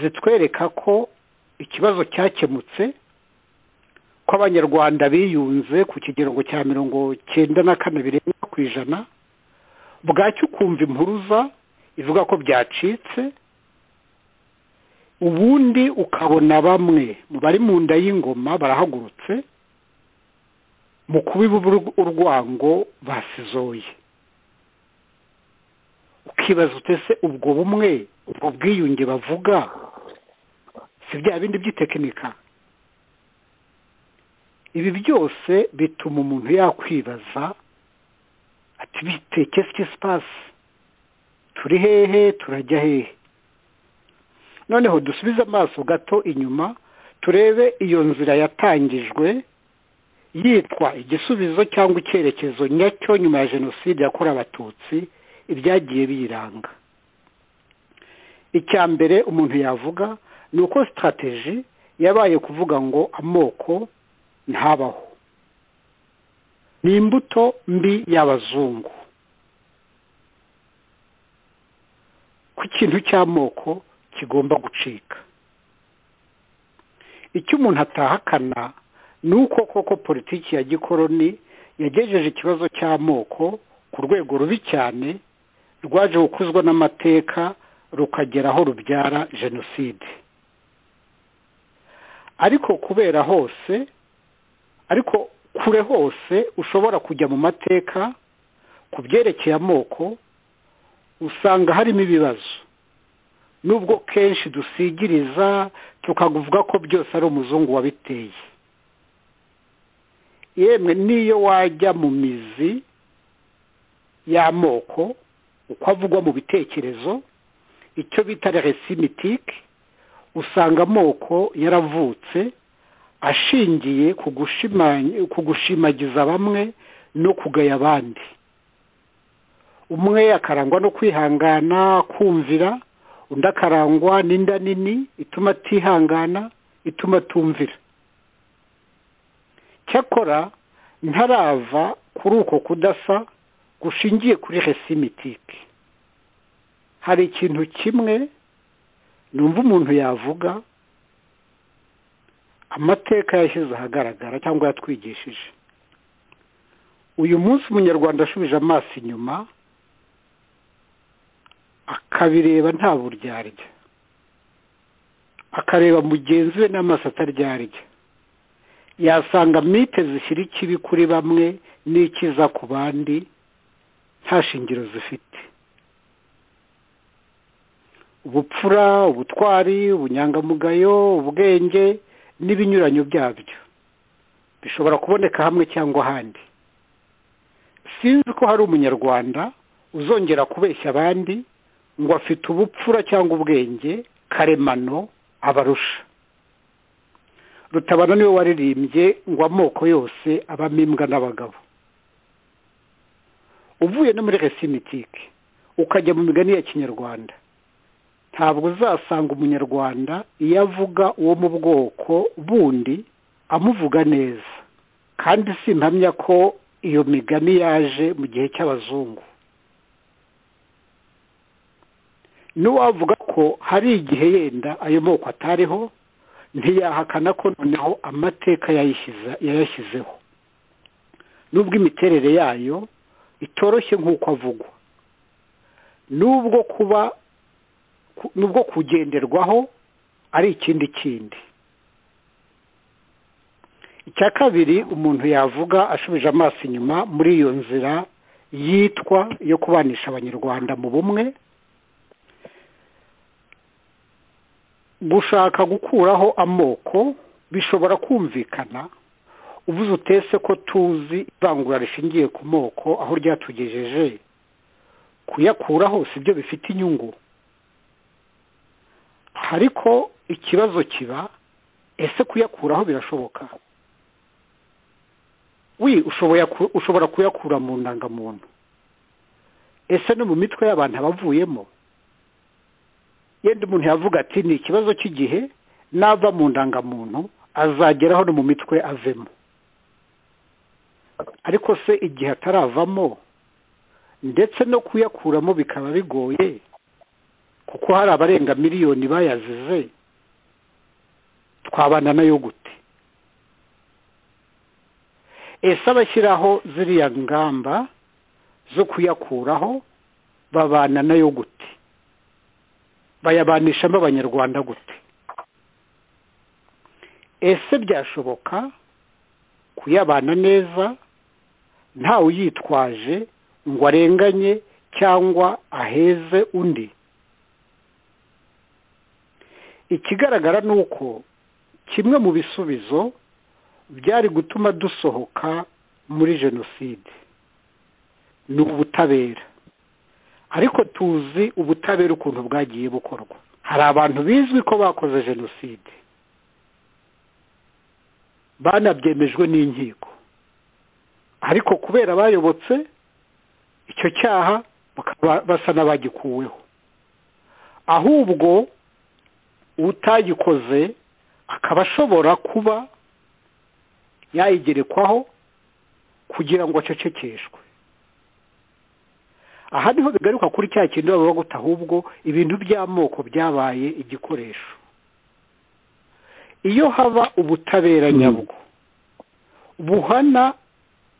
Speaker 2: zitwereka ko ikibazo cyakemutse ko abanyarwanda biyunze ku kigero ngo cya mirongo cyenda na kane birenga ku ijana bwacyo ukumva impuruza ivuga ko byacitse ubundi ukabona bamwe mu bari mu nda y'ingoma barahagurutse mu kubiba urwango basizoye ukibaza utese ubwo bumwe ubwo bwiyunge bavuga si bya bindi by'itekinika ibi byose bituma umuntu yakwibaza ati bite kesi kesi pasi turi hehe turajya hehe noneho dusubize amaso gato inyuma turebe iyo nzira yatangijwe yitwa igisubizo cyangwa icyerekezo nyacyo nyuma ya jenoside yakorewe abatutsi ibyagiye biyiranga icya mbere umuntu yavuga ni uko sitarateji yabaye kuvuga ngo amoko ntabaho ni imbuto mbi y'abazungu ko ikintu cy'amoko kigomba gucika icyo umuntu atahakana ni uko koko politiki ya gikoroni yagejeje ikibazo cy'amoko ku rwego rubi cyane rwaje gukuzwa n'amateka rukagera aho rubyara jenoside ariko kubera hose ariko kure hose ushobora kujya mu mateka ku byerekeye amoko usanga harimo ibibazo nubwo kenshi dusigiriza tukavuga ko byose ari umuzungu wabiteye yemwe n'iyo wajya mu mizi y'amoko uko avugwa mu bitekerezo icyo bita resimitike usanga amoko yaravutse ashingiye ku gushimanya- ku gushimagiza bamwe no kugaya abandi umwe akarangwa no kwihangana kumvira undi akarangwa n'inda nini ituma atihangana ituma atumvira cyakora ntarava kuri uko kudasa gushingiye kuri resimitike hari ikintu kimwe numva umuntu yavuga amateka yashyize ahagaragara cyangwa yatwigishije uyu munsi umunyarwanda ashubije amaso inyuma akabireba nta buryarya akareba mugenzi we n'amaso ataryarya yasanga mite zishyira ikibi kuri bamwe n'ikiza ku bandi nta shingiro zifite ubupfura ubutwari ubunyangamugayo ubwenge n'ibinyuranyo byabyo bishobora kuboneka hamwe cyangwa ahandi sinzi ko hari umunyarwanda uzongera kubeshya abandi ngo afite ubupfura cyangwa ubwenge karemano abarusha rutabana niwe waririmbye ngo amoko yose abamo imbwa n'abagabo uvuye no muri resimitike ukajya mu migani ya kinyarwanda ntabwo uzasanga umunyarwanda iyo avuga uwo mu bwoko bundi amuvuga neza kandi simpamya ko iyo migani yaje mu gihe cy'abazungu n'uwavuga ko hari igihe yenda ayo moko atariho ntiyahakana ko noneho amateka yayashyizeho n'ubwo imiterere yayo itoroshye nk'uko avugwa n'ubwo kuba n'ubwo kugenderwaho ari ikindi kindi icya kabiri umuntu yavuga ashubije amaso inyuma muri iyo nzira yitwa yo kubanisha abanyarwanda mu bumwe gushaka gukuraho amoko bishobora kumvikana uvuze utese ko tuzi ivangura rishingiye ku moko aho ryatugejeje kuyakuraho si byo bifite inyungu ariko ikibazo kiba ese kuyakuraho birashoboka wi ushobora kuyakura mu ndangamuntu ese no mu mitwe y'abantu abavuyemo yenda umuntu yavuga ati ni ikibazo cy'igihe nava mu ndangamuntu azageraho no mu mitwe avemo ariko se igihe ataravamo ndetse no kuyakuramo bikaba bigoye kuko hari abarenga miliyoni bayazize twabana nayo gute ese abashyiraho ziriya ngamba zo kuyakuraho babana nayo gute bayabanishamo abanyarwanda gute ese byashoboka kuyabana neza ntawe uyitwaje ngo arenganye cyangwa aheze undi ikigaragara ni uko kimwe mu bisubizo byari gutuma dusohoka muri jenoside ni ubutabera ariko tuzi ubutabera ukuntu bwagiye bukorwa hari abantu bizwi ko bakoze jenoside banabyemejwe n'inkiko ariko kubera bayobotse icyo cyaha basa n'abagikuweho ahubwo utagikoze akaba ashobora kuba yayigerekwaho kugira ngo acecekeshwe aha niho bigaruka kuri cya kintu baba baguta ahubwo ibintu by'amoko byabaye igikoresho iyo haba ubutabera nyabwo buhana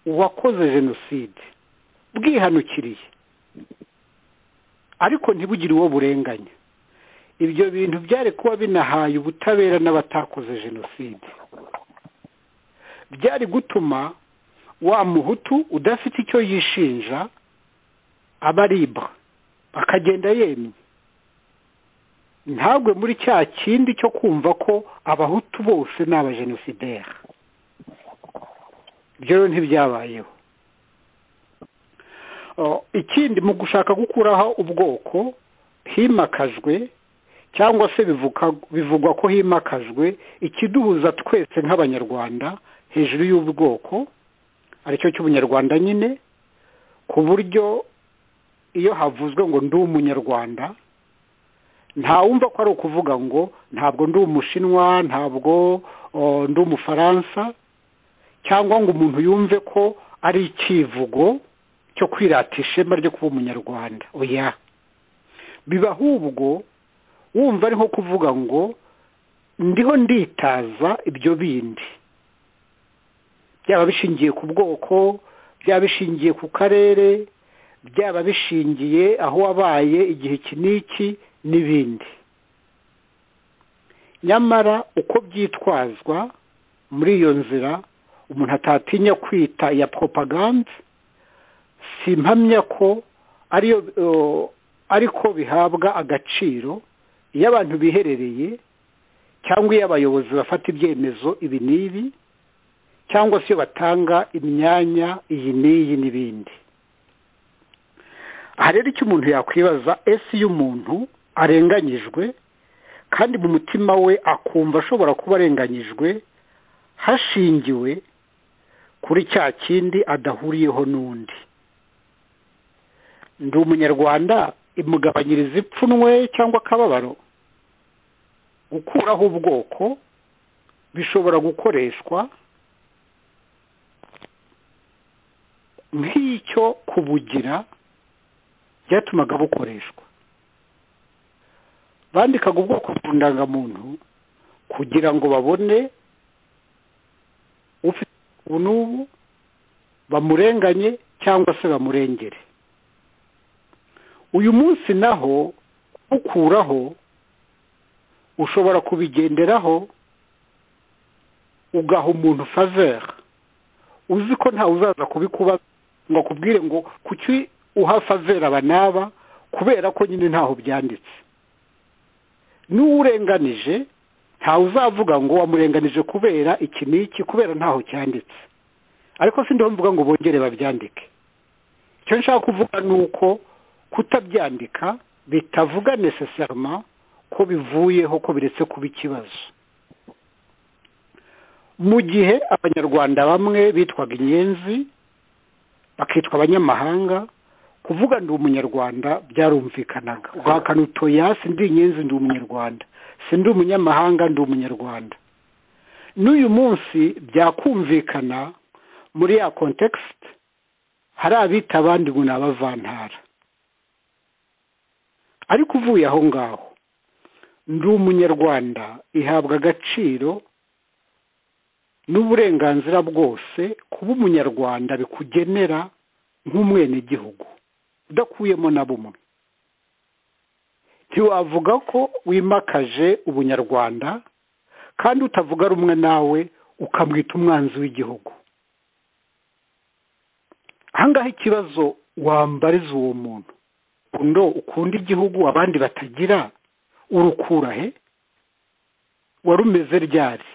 Speaker 2: uwakoze jenoside bwihanukiriye ariko ntibugire uwo burenganya ibyo bintu byari kuba binahaye ubutabera n'abatakoze jenoside byari gutuma wa muhutu udafite icyo yishinja abaribwa akagenda yemye ntabwo muri cya kindi cyo kumva ko abahutu bose ni abajenosideri ibyo rero ntibyabayeho ikindi mu gushaka gukuraho ubwoko himakajwe cyangwa se bivugwa ko himakajwe ikiduhuza twese nk'abanyarwanda hejuru y'ubwoko aricyo cy'ubunyarwanda nyine ku buryo iyo havuzwe ngo ndi umunyarwanda ntawumva ko ari ukuvuga ngo ntabwo ndi umushinwa ntabwo ndi umufaransa cyangwa ngo umuntu yumve ko ari icyivugo cyo kwirata ishema ryo kuba umunyarwanda oya biba ahubwo wumva ari nko kuvuga ngo ndiho nditaza ibyo bindi byaba bishingiye ku bwoko byaba bishingiye ku karere byaba bishingiye aho wabaye igihe iki n'iki n'ibindi nyamara uko byitwazwa muri iyo nzira umuntu atatinya kwita iya propaganda si impamya ko ariyo ariko bihabwa agaciro iyo abantu biherereye cyangwa iyo abayobozi bafata ibyemezo ibi n'ibi cyangwa se iyo batanga imyanya iyi n'iyi n'ibindi aha rero icyo umuntu yakwibaza ese iyo umuntu arenganyijwe kandi mu mutima we akumva ashobora kuba arenganyijwe hashingiwe kuri cya kindi adahuriyeho n'undi ndi umunyarwanda imugabanyiriza ipfunwe cyangwa akababaro gukuraho ubwoko bishobora gukoreshwa nk'icyo kubugira byatumaga bukoreshwa bandikaga ubwoko ku ndangamuntu kugira ngo babone ufite ubu n'ubu bamurenganye cyangwa se bamurengere uyu munsi naho ukuraho ushobora kubigenderaho ugaha umuntu faveri uzi ko ntawe uzaza kubikuba ngo akubwire ngo kuki uha faveri aba n'aba kubera ko nyine ntaho byanditse n'uwurenganije ntawe uzavuga ngo wamurenganije kubera iki n'iki kubera ntaho cyanditse ariko si mvuga ngo bongere babyandike icyo nshaka kuvuga ni uko kutabyandika bitavuga necessarima ko bivuyeho ko biretse kuba ikibazo mu gihe abanyarwanda bamwe bitwaga inyenzi bakitwa abanyamahanga kuvuga ndi umunyarwanda byarumvikanaga guhakana utoya ndi inyenzi ndi umunyarwanda ndi umunyamahanga ndi umunyarwanda n'uyu munsi byakumvikana muri ya kontekisite hari abita abandi ngo ni abavantara ariko uvuye aho ngaho ndi umunyarwanda ihabwa agaciro n'uburenganzira bwose kuba umunyarwanda bikugenera nk'umwenegihugu udakuyemo na bumwe ntiwavuga ko wimakaje ubunyarwanda kandi utavuga rumwe nawe ukamwita umwanzi w'igihugu ahangaha ikibazo wambariza uwo muntu undo ukunda igihugu abandi batagira urukura he warumeze ryari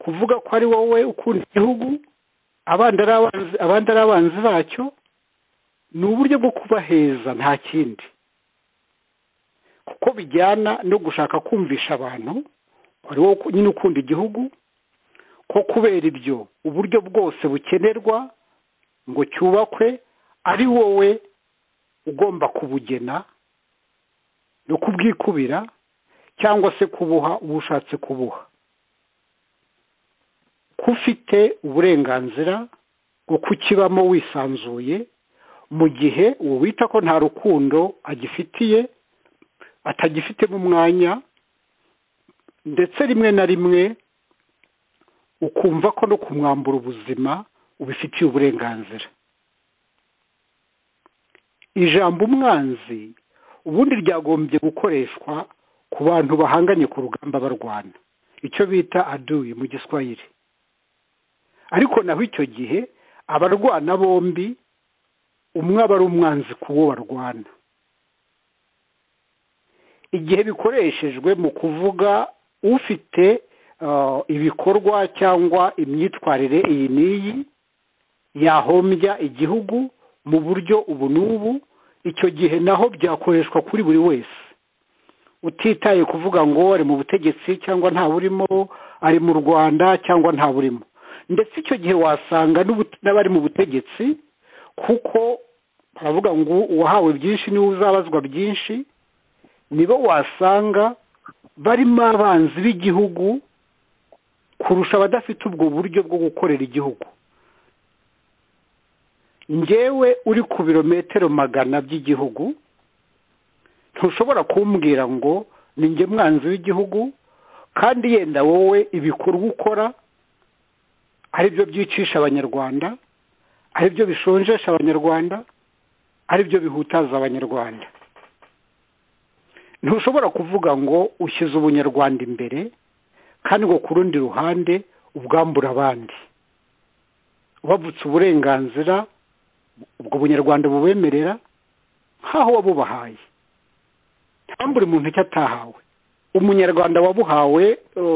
Speaker 2: kuvuga ko ari wowe ukunda igihugu abandi ari abanzi bacyo ni uburyo bwo kubaheza nta kindi kuko bijyana no gushaka kumvisha abantu ko ari wowe nyine ukunda igihugu ko kubera ibyo uburyo bwose bukenerwa ngo cyubakwe ari wowe ugomba kubugena no kubwikubira cyangwa se kubuha uwo ushatse kubuha ko ufite uburenganzira bwo kukibamo wisanzuye mu gihe uwo wita ko nta rukundo agifitiye atagifitemo umwanya ndetse rimwe na rimwe ukumva ko no kumwambura ubuzima ubifitiye uburenganzira ijambo umwanzi ubundi ryagombye gukoreshwa ku bantu bahanganye ku rugamba barwana icyo bita aduyi mu giswahili ariko naho icyo gihe abarwana bombi umwe aba ari umwanzi ku wo barwana igihe bikoreshejwe mu kuvuga ufite ibikorwa cyangwa imyitwarire iyi n'iyi yahombya igihugu mu buryo ubu n'ubu icyo gihe naho byakoreshwa kuri buri wese utitaye kuvuga ngo ari mu butegetsi cyangwa nta burimo ari mu rwanda cyangwa nta burimo ndetse icyo gihe wasanga n'abari mu butegetsi kuko baravuga ngo uwahawe byinshi niwe uzabazwa byinshi nibo wasanga barimo abanzi b'igihugu kurusha abadafite ubwo buryo bwo gukorera igihugu ngewe uri ku birometero magana by'igihugu ntushobora kumbwira ngo ni nge mwanzi w'igihugu kandi yenda wowe ibikorwa ukora ari byo byicisha abanyarwanda ari byo bishonjesha abanyarwanda ari byo bihutaza abanyarwanda ntushobora kuvuga ngo ushyize ubunyarwanda imbere kandi ngo ku rundi ruhande ubwambura abandi ubavutse uburenganzira ubwo bunyarwanda bubemerera nk'aho wabubahaye ntambure umuntu icyo atahawe umunyarwanda wabuhawe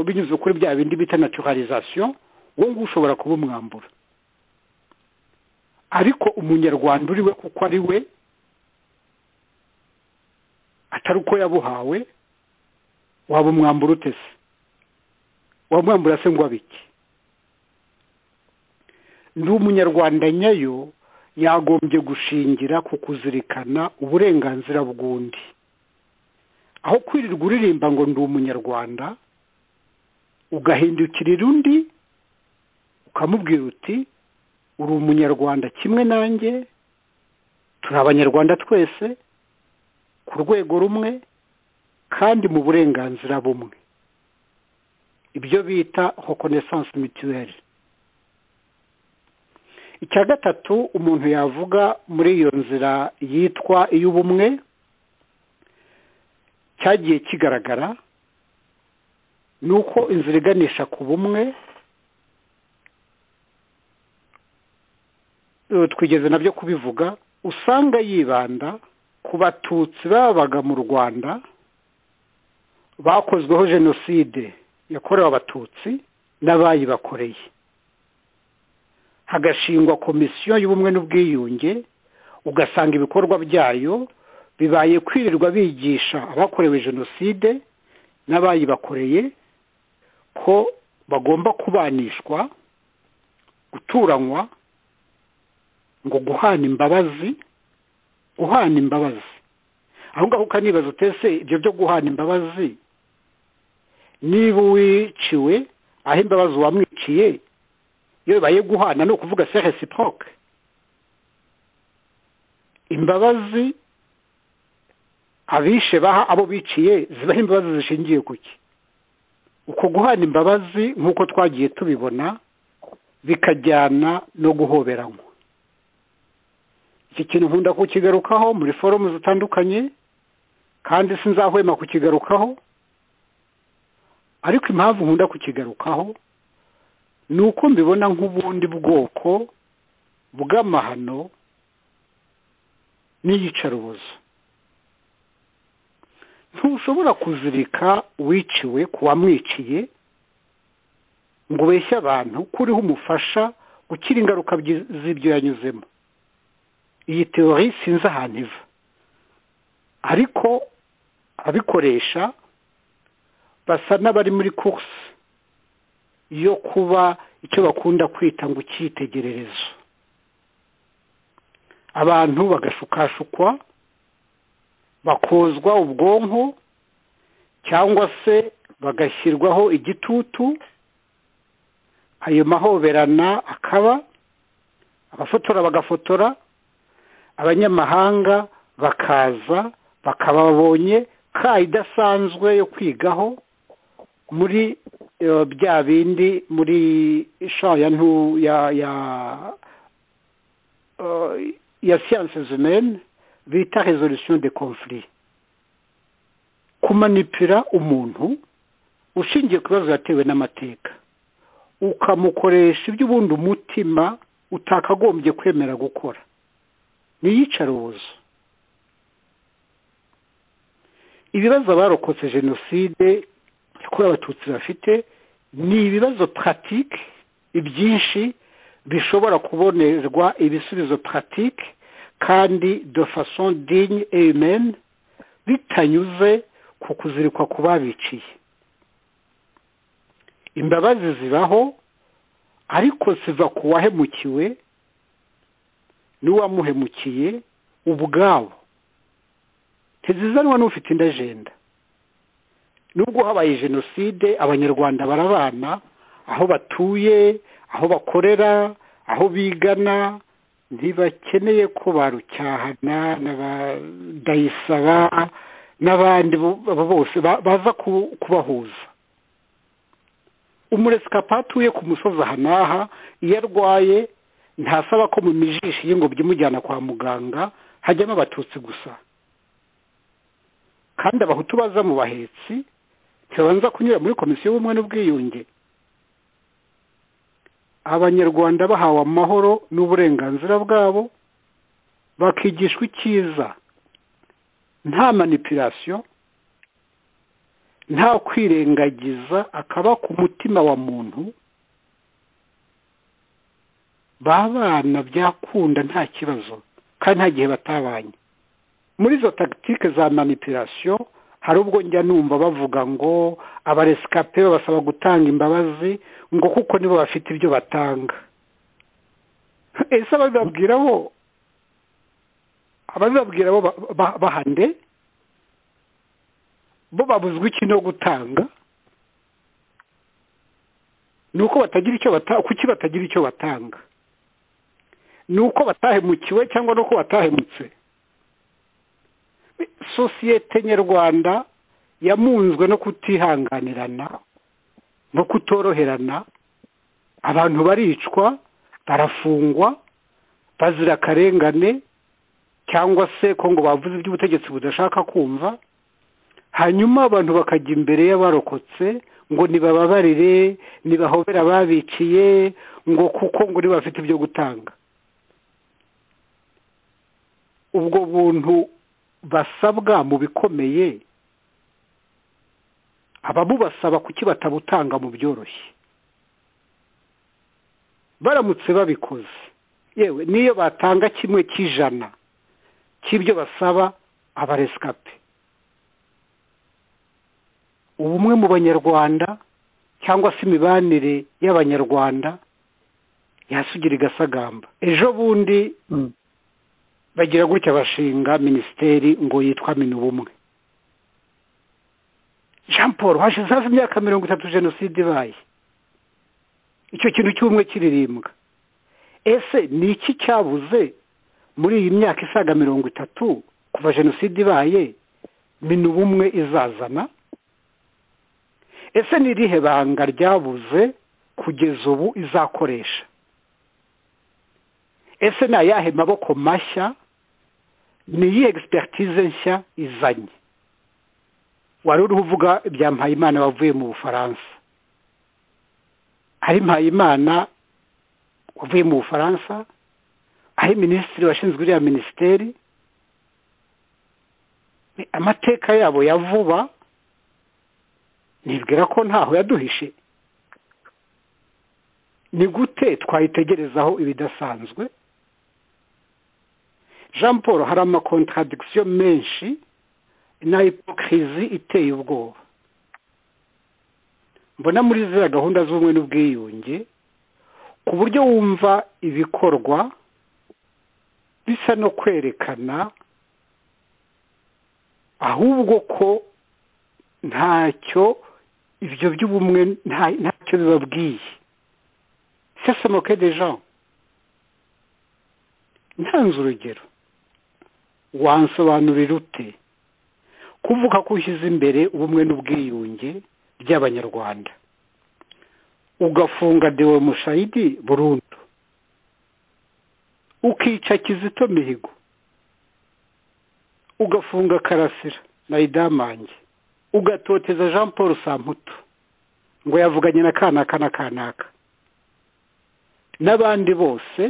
Speaker 2: binyuze kuri bya bindi bita naturalizasiyo uwo nguwo ushobora kuba umwambura ariko umunyarwanda uri we kuko ari we atari uko yabuhawe waba umwambura utese wamwambura se ngo abike ndi umunyarwanda nyayo yagombye gushingira ku kuzirikana uburenganzira bw'undi aho kwirirwa uririmba ngo ndi umunyarwanda ugahindukirira undi ukamubwira uti uri umunyarwanda kimwe nanjye turi abanyarwanda twese ku rwego rumwe kandi mu burenganzira bumwe ibyo bita reconnaissance mutuelle icya gatatu umuntu yavuga muri iyo nzira yitwa iy'ubumwe cyagiye kigaragara ni uko inzira iganisha ku bumwe twigeze nabyo kubivuga usanga yibanda ku batutsi babaga mu rwanda bakozweho jenoside yakorewe abatutsi n'abayibakoreye hagashingwa komisiyo y'ubumwe n'ubwiyunge ugasanga ibikorwa byayo bibaye kwirirwa bigisha abakorewe jenoside n'abayibakoreye ko bagomba kubanishwa guturanywa ngo guhana imbabazi guhana imbabazi aho ngaho ukanibaza utese ibyo byo guhana imbabazi niba uwiciwe aho imbabazi uwamwiciye iyo bibaye guhana ni ukuvuga se resiproke imbabazi abishe baha abo biciye zibaho imbabazi zishingiye ku ki uko guhana imbabazi nk'uko twagiye tubibona bikajyana no guhoberanywa iki kintu nkunda kukigarukaho muri forumu zitandukanye kandi sinzahwema kukigarukaho ariko impamvu nkunda kukigarukaho ni uko mbibona nk'ubundi bwoko bw'amahano n'iyicarubozo ntushobora kuzirika wiciwe ku wamwiciye ngo ubeshye abantu ko uriho umufasha gukira ingaruka z'ibyo yanyuzemo iyi teori sinzi ahantu iva ariko abikoresha basa n'abari muri kursi yo kuba icyo bakunda kwita ngo icyitegererezo abantu bagashukashukwa bakozwa ubwonko cyangwa se bagashyirwaho igitutu ayo mahoberana akaba abafotora bagafotora abanyamahanga bakaza bakababonye ka idasanzwe yo kwigaho muri bya bindi muri ya ntu ya ya ya siyanse zimene bita resolisiyo de confuri kumanipira umuntu ushingiye ku bibazo yatewe n'amateka ukamukoresha iby'ubundi umutima utakagombye kwemera gukora ni iyicarubozo ibibazo abarokotse jenoside yakorewe abatutsi bafite ni ibibazo paratike ibyinshi bishobora kubonerwa ibisubizo paratike kandi de façon digne et humaine bitanyuze ku kuzirikwa ku babiciye imbabazi zibaho ariko ziva ku wahemukiwe n'uwamuhemukiye ubwabo ntizizanwa n'ufite indi ajenda nubwo habaye jenoside abanyarwanda barabana aho batuye aho bakorera aho bigana ntibakeneye ko barucyahana n'abadayisaba n'abandi bose baza kubahuza umuresikapu atuye ku musozi aha n'aha iyo arwaye ntasaba ko mu mijishi y'ingobyi imujyana kwa muganga hajyamo abatutsi gusa kandi abahutu baza mu bahetsi ntibabanza kunyura muri komisiyo y'ubumwe n'ubwiyunge abanyarwanda bahawe amahoro n'uburenganzira bwabo bakigishwa icyiza nta manipirasiyo nta kwirengagiza akaba ku mutima wa muntu babana byakunda nta kibazo kandi nta gihe batabanye muri izo tagitike za manipirasiyo hari ubwo njya numva bavuga ngo abaresikape babasaba gutanga imbabazi ngo kuko nibo bafite ibyo batanga ese ababibabwira bo ababibabwira bo bahande bo babuzwa iki no gutanga ni uko batagira icyo batanga kuki batagira icyo batanga ni uko batahemukiwe cyangwa ni uko batahemutse sosiyete nyarwanda yamunzwe no kutihanganirana no kutoroherana abantu baricwa barafungwa bazira akarengane cyangwa se ko ngo bavuze iby'ubutegetsi budashaka kumva hanyuma abantu bakajya imbere y'abarokotse ngo nibababarire nibahobere ababiciye ngo kuko ngo niba bafite ibyo gutanga ubwo buntu basabwa mu bikomeye ababubasaba kuki batabutanga mu byoroshye baramutse babikoze yewe niyo batanga kimwe cy'ijana cy'ibyo basaba abaresikape ubumwe mu banyarwanda cyangwa se imibanire y'abanyarwanda yasugira igasagamba ejo bundi bagira gutya bashinga minisiteri ngo yitwa minubumwe jean paul hashize hafi imyaka mirongo itatu jenoside ibaye icyo kintu cy'ubumwe kiririmbwa ese ni iki cyabuze muri iyi myaka isaga mirongo itatu kuva jenoside ibaye minubumwe izazana ese ni irihe banga ryabuze kugeza ubu izakoresha ese ni ayahe maboko mashya ni iyihe egisipegitize nshya izanye wari uriho uvuga ibya mpayimana wavuye mu bufaransa ari mpayimana wavuye mu bufaransa ari minisitiri washinzwe iriya minisiteri amateka yabo ya vuba nibwira ko ntaho yaduhishe ni gute twayitegerezaho ibidasanzwe jean paul hari amakontradikisiyo menshi na hipokirizi iteye ubwoba mbona muri ziriya gahunda z'ubumwe n'ubwiyunge ku buryo wumva ibikorwa bisa no kwerekana ahubwo ko ntacyo ibyo by'ubumwe ntacyo bibabwiye sesemoke de jean ntanze urugero wansobanurira ute kuvuga ko ushyize imbere ubumwe n'ubwiyunge by'abanyarwanda ugafunga dewe mushayidi burundu ukica kizito mihigo ugafunga karasira na idamange ugatoteza jean paul samputu ngo yavuganye na kanaka na kanaka n'abandi bose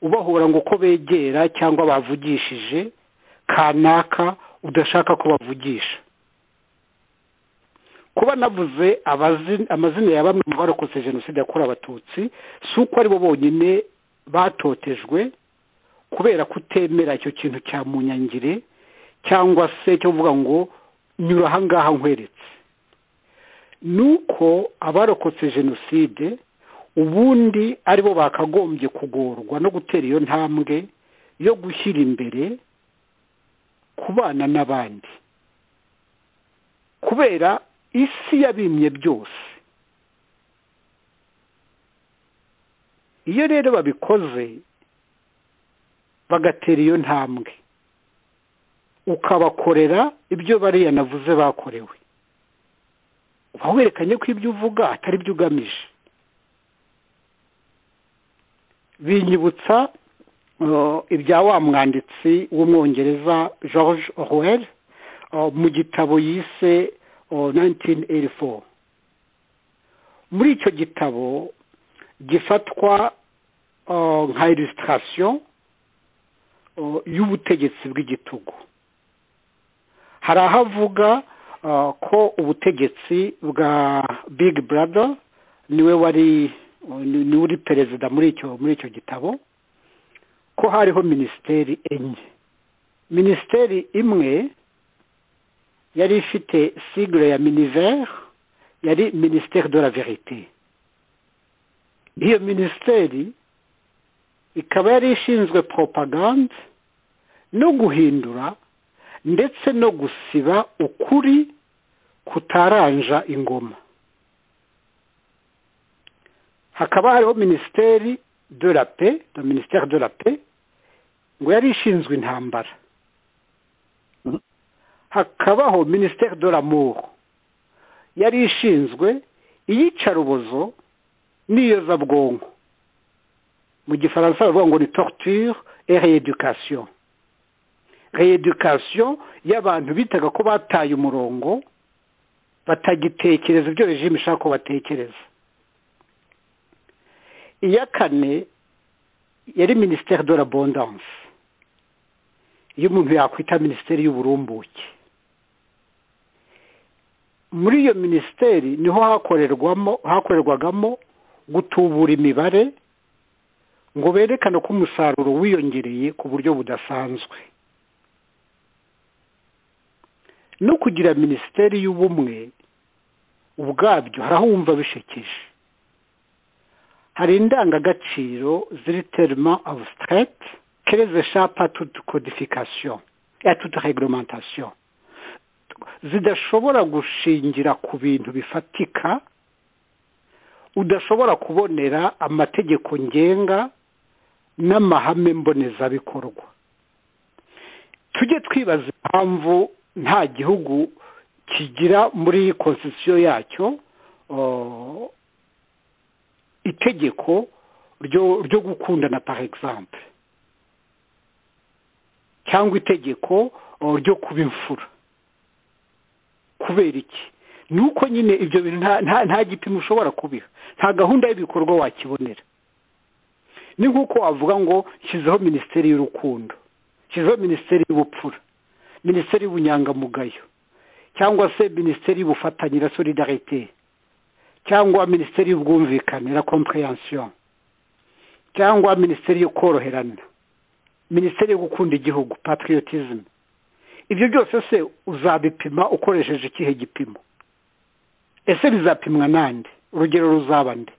Speaker 2: ubahura ngo uko begera cyangwa bavugishije kanaka udashaka ko bavugisha kuba navuze amazina ya bamwe mu barokotse jenoside yakorewe abatutsi si uko aribo bonyine batotejwe kubera kutemera icyo kintu cya munyangire cyangwa se cyo kuvuga ngo nyura ahangaha nkweretse ni uko abarokotse jenoside ubundi ari bo bakagombye kugorwa no gutera iyo ntambwe yo gushyira imbere kubana n'abandi kubera isi yabimye byose iyo rero babikoze bagatera iyo ntambwe ukabakorera ibyo bariya navuze bakorewe uba werekanye ko ibyo uvuga atari byo ugamije binyibutsa ibya wa mwanditsi w'umwongereza george orwell mu gitabo yise 1984 muri icyo gitabo gifatwa nka illustration y'ubutegetsi bw'igitugu hari aho avuga ko ubutegetsi bwa big brother niwe wari niwe uri perezida muri icyo muri icyo gitabo ko hariho minisiteri enye minisiteri imwe yari ifite sigle ya minivere yari minisiteri de la verite iyo minisiteri ikaba yari ishinzwe propagande no guhindura ndetse no gusiba ukuri kutaranja ingoma hakaba hariho minisiteri de la pe na minisiteri de la pe ngo yari ishinzwe intambara hakabaho minisiteri de l'amour yari ishinzwe iyicarubozo n'iyozabwonko mu gifaransa bavuga ngo ni torture et rééducation rééducation y'abantu bitaga ko bataye umurongo batagitekereza ibyo regime ishaka ko batekereza iya kane yari minisiteri de l'abondance iyo umuntu yakwita minisiteri y'uburumbuke muri iyo minisiteri niho hakorerwamo hakorerwagamo gutubura imibare ngo berekane ko umusaruro wiyongereye ku buryo budasanzwe no kugira minisiteri y'ubumwe ubwabyo harahumva bishekeje hari indangagaciro ziri terima abusiterete kere zishapa tutu kodifikasiyo ya tutu reglementation zidashobora gushingira ku bintu bifatika udashobora kubonera amategeko ngenga n'amahame mbonezabikorwa tujye twibaza impamvu nta gihugu kigira muri konsisiyo yacyo itegeko ryo gukundana par exemple cyangwa itegeko ryo kuba imfura kubera iki ni uko nyine ibyo bintu nta gipimo ushobora kubiha nta gahunda y'ibikorwa wakibonera ni nk'uko wavuga ngo shyizeho minisiteri y'urukundo shyizeho minisiteri y'ubupfura minisiteri y'ubunyangamugayo cyangwa se minisiteri y'ubufatanye na solidarite cyangwa minisiteri y'ubwumvikane na kompureyansiyo cyangwa minisiteri yo koroherana minisiteri yo gukunda igihugu patriotism ibyo byose se uzabipima ukoresheje ikihe gipimo ese bizapimwa nande urugero ruzaba nde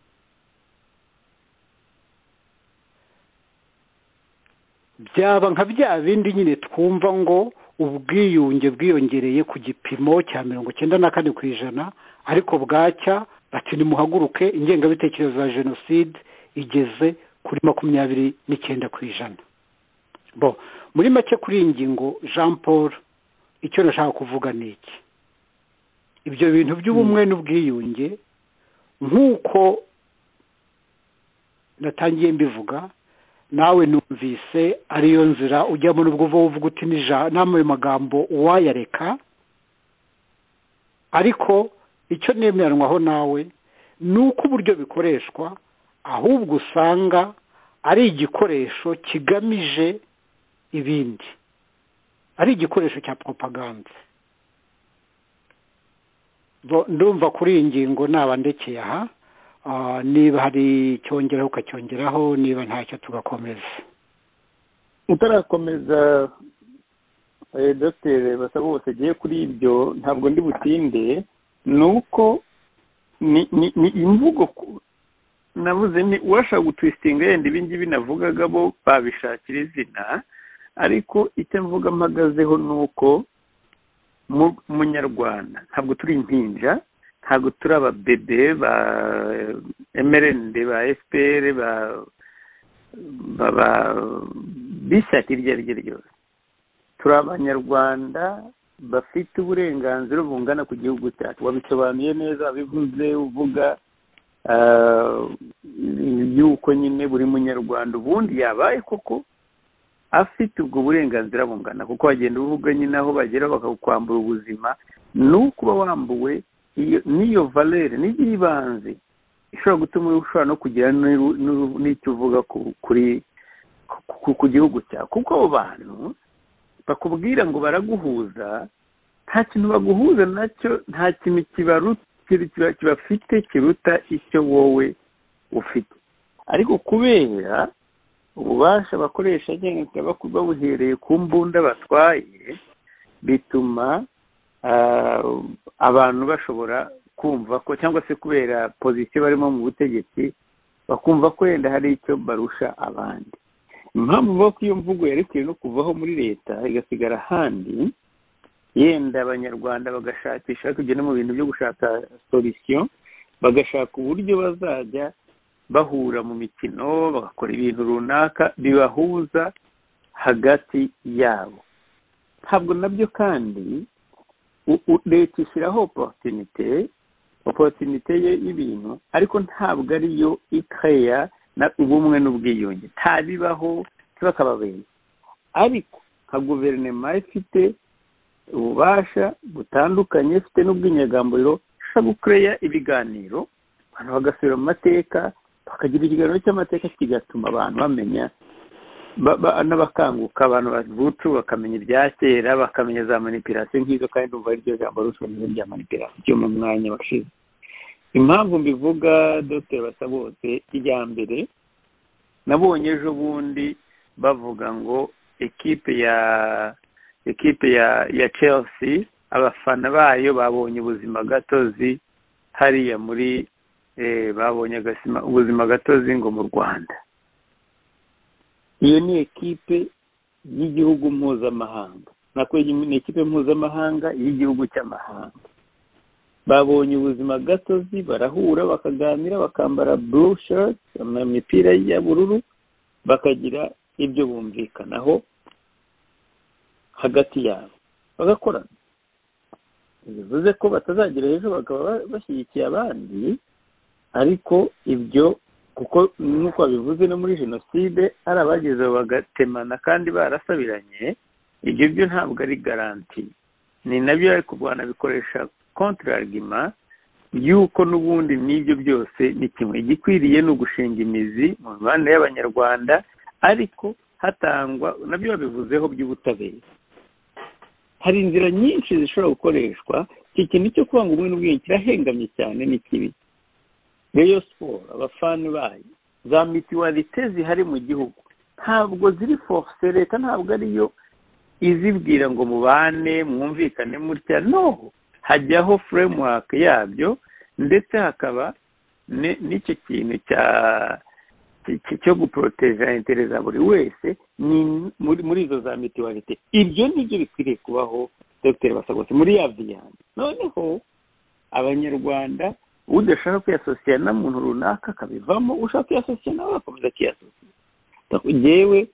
Speaker 2: byaba nka bya bindi nyine twumva ngo ubwiyunge bwiyongereye ku gipimo cya mirongo icyenda na kane ku ijana ariko bwacya bati nimuhaguruke ingengabitekerezo ya jenoside igeze kuri makumyabiri n'icyenda ku ijana bo muri make kuri iyi ngingo jean paul icyo nashaka kuvuga ni iki ibyo bintu by'ubumwe n'ubwiyunge nk'uko natangiye mbivuga nawe numvise ariyo nzira ujyamo n'ubwo uva uvuga uti n'ayo magambo wayareka ariko icyo nemeranwaho nawe ni uko uburyo bikoreshwa ahubwo usanga ari igikoresho kigamije ibindi ari igikoresho cya propaganda ndumva kuri iyi ngingo naba ndekeye aha niba hari icyongeraho ukacyongeraho niba ntacyo tugakomeza
Speaker 1: utarakomeza dogiteri basaba bose agiye kuri ibyo ntabwo ndi butinde ni uko ni imvugo navuze ni uwashaka gutwistinga yenda ibingibi navugaga bo babishakira izina ariko icyo mvuga mpagazeho ni uko munyarwanda ntabwo turi impinja ntabwo turi ababebe ba mrnd ba fpr ba bishyaka iryo ari ryo ryose turi abanyarwanda bafite uburenganzira bungana ku gihugu cyacu wabisobanuye neza wabivuze uvuga yuko nyine buri munyarwanda ubundi yabaye koko afite ubwo burenganzira bungana kuko wagenda uvuga nyine aho bagera bakakwambura ubuzima ni ukuba wambuwe n'iyo valere n'iyibanze ishobora gutuma ushobora no kugira n'icyo uvuga kuri ku gihugu cyawe kuko abo bantu bakubwira ngo baraguhuza nta kintu baguhuza nacyo nta kintu kibafite kiruta icyo wowe ufite ariko kubera ububasha bakoresha agenda babuhereye ku mbunda batwaye bituma abantu bashobora kumva ko cyangwa se kubera pozisiyo barimo mu butegetsi bakumva ko wenda hari icyo barusha abandi impamvu bavuga ko iyo mvugo yarekwiye no kuvaho muri leta igasigara ahandi yenda abanyarwanda bagashakisha kugenda mu bintu byo gushaka solisiyo bagashaka uburyo bazajya bahura mu mikino bagakora ibintu runaka bibahuza hagati yabo ntabwo nabyo kandi leta ishyiraho oporutinite oporutinite ye y'ibintu ariko ntabwo ariyo ikeya ubumwe n'ubwiyunge ntabibaho bakababera ariko nka guverinoma ifite ububasha butandukanye ifite n'ubw'inyagamburiro ishobora gukoreya ibiganiro abantu bagasubira mu mateka bakagira ikiganiro cy'amateka kigatuma abantu bamenya n'abakanguka abantu bavucu bakamenya ibya kera bakamenya za manipirasiyo nk'izo kandi numva ari ryo jambo rushoboye rya manipirasiyo cyo mu mwanya washize impamvu mbivuga dr basabose iya mbere nabonye ejo bundi bavuga ngo ekipe ya ekipe ya ya chelsea abafana bayo babonye ubuzima gatozi hariya muri babonye ubuzima gatozi ngo mu rwanda iyo ni ekipe y'igihugu mpuzamahanga nako ni ekipe mpuzamahanga y'igihugu cy'amahanga babonye ubuzima gatozi barahura bakaganira bakambara blue shirt imipira y'ubururu bakagira ibyo bumvikanaho hagati yabo bagakorana bivuze ko batazagira hejuru bakaba bashyigikiye abandi ariko ibyo kuko nk'uko babivuze no muri jenoside hari abageze bagatemana kandi barasabiranye ibyo byo ntabwo ari garanti ni nabyo bari kurwana bikoresha kontraragima y'uko n'ubundi n'ibyo byose ni kimwe igikwiriye ni ugushinga imizi mu mibanda y'abanyarwanda ariko hatangwa nabyo babivuzeho by'ubutabera hari inzira nyinshi zishobora gukoreshwa iki kintu cyo kubanga ubumwe n'ubwiyunge kirahengamye cyane ni kibi reyo siporo abafani bayo za mituwarite zihari mu gihugu ntabwo ziri force leta ntabwo ariyo izibwira ngo mubane mwumvikane mutya noho hajyaho framework yabyo ndetse hakaba n'icyo kintu cya cyo guporoteja intere za buri wese muri izo za mituwarite ibyo nibyo bikwiriye kubaho dr basagose muri ya viyani noneho abanyarwanda udashaka kwiyasosiya na muntu runaka akabivamo ushaka kwiyasosiya nawe agakomeza akiyasosiya yewe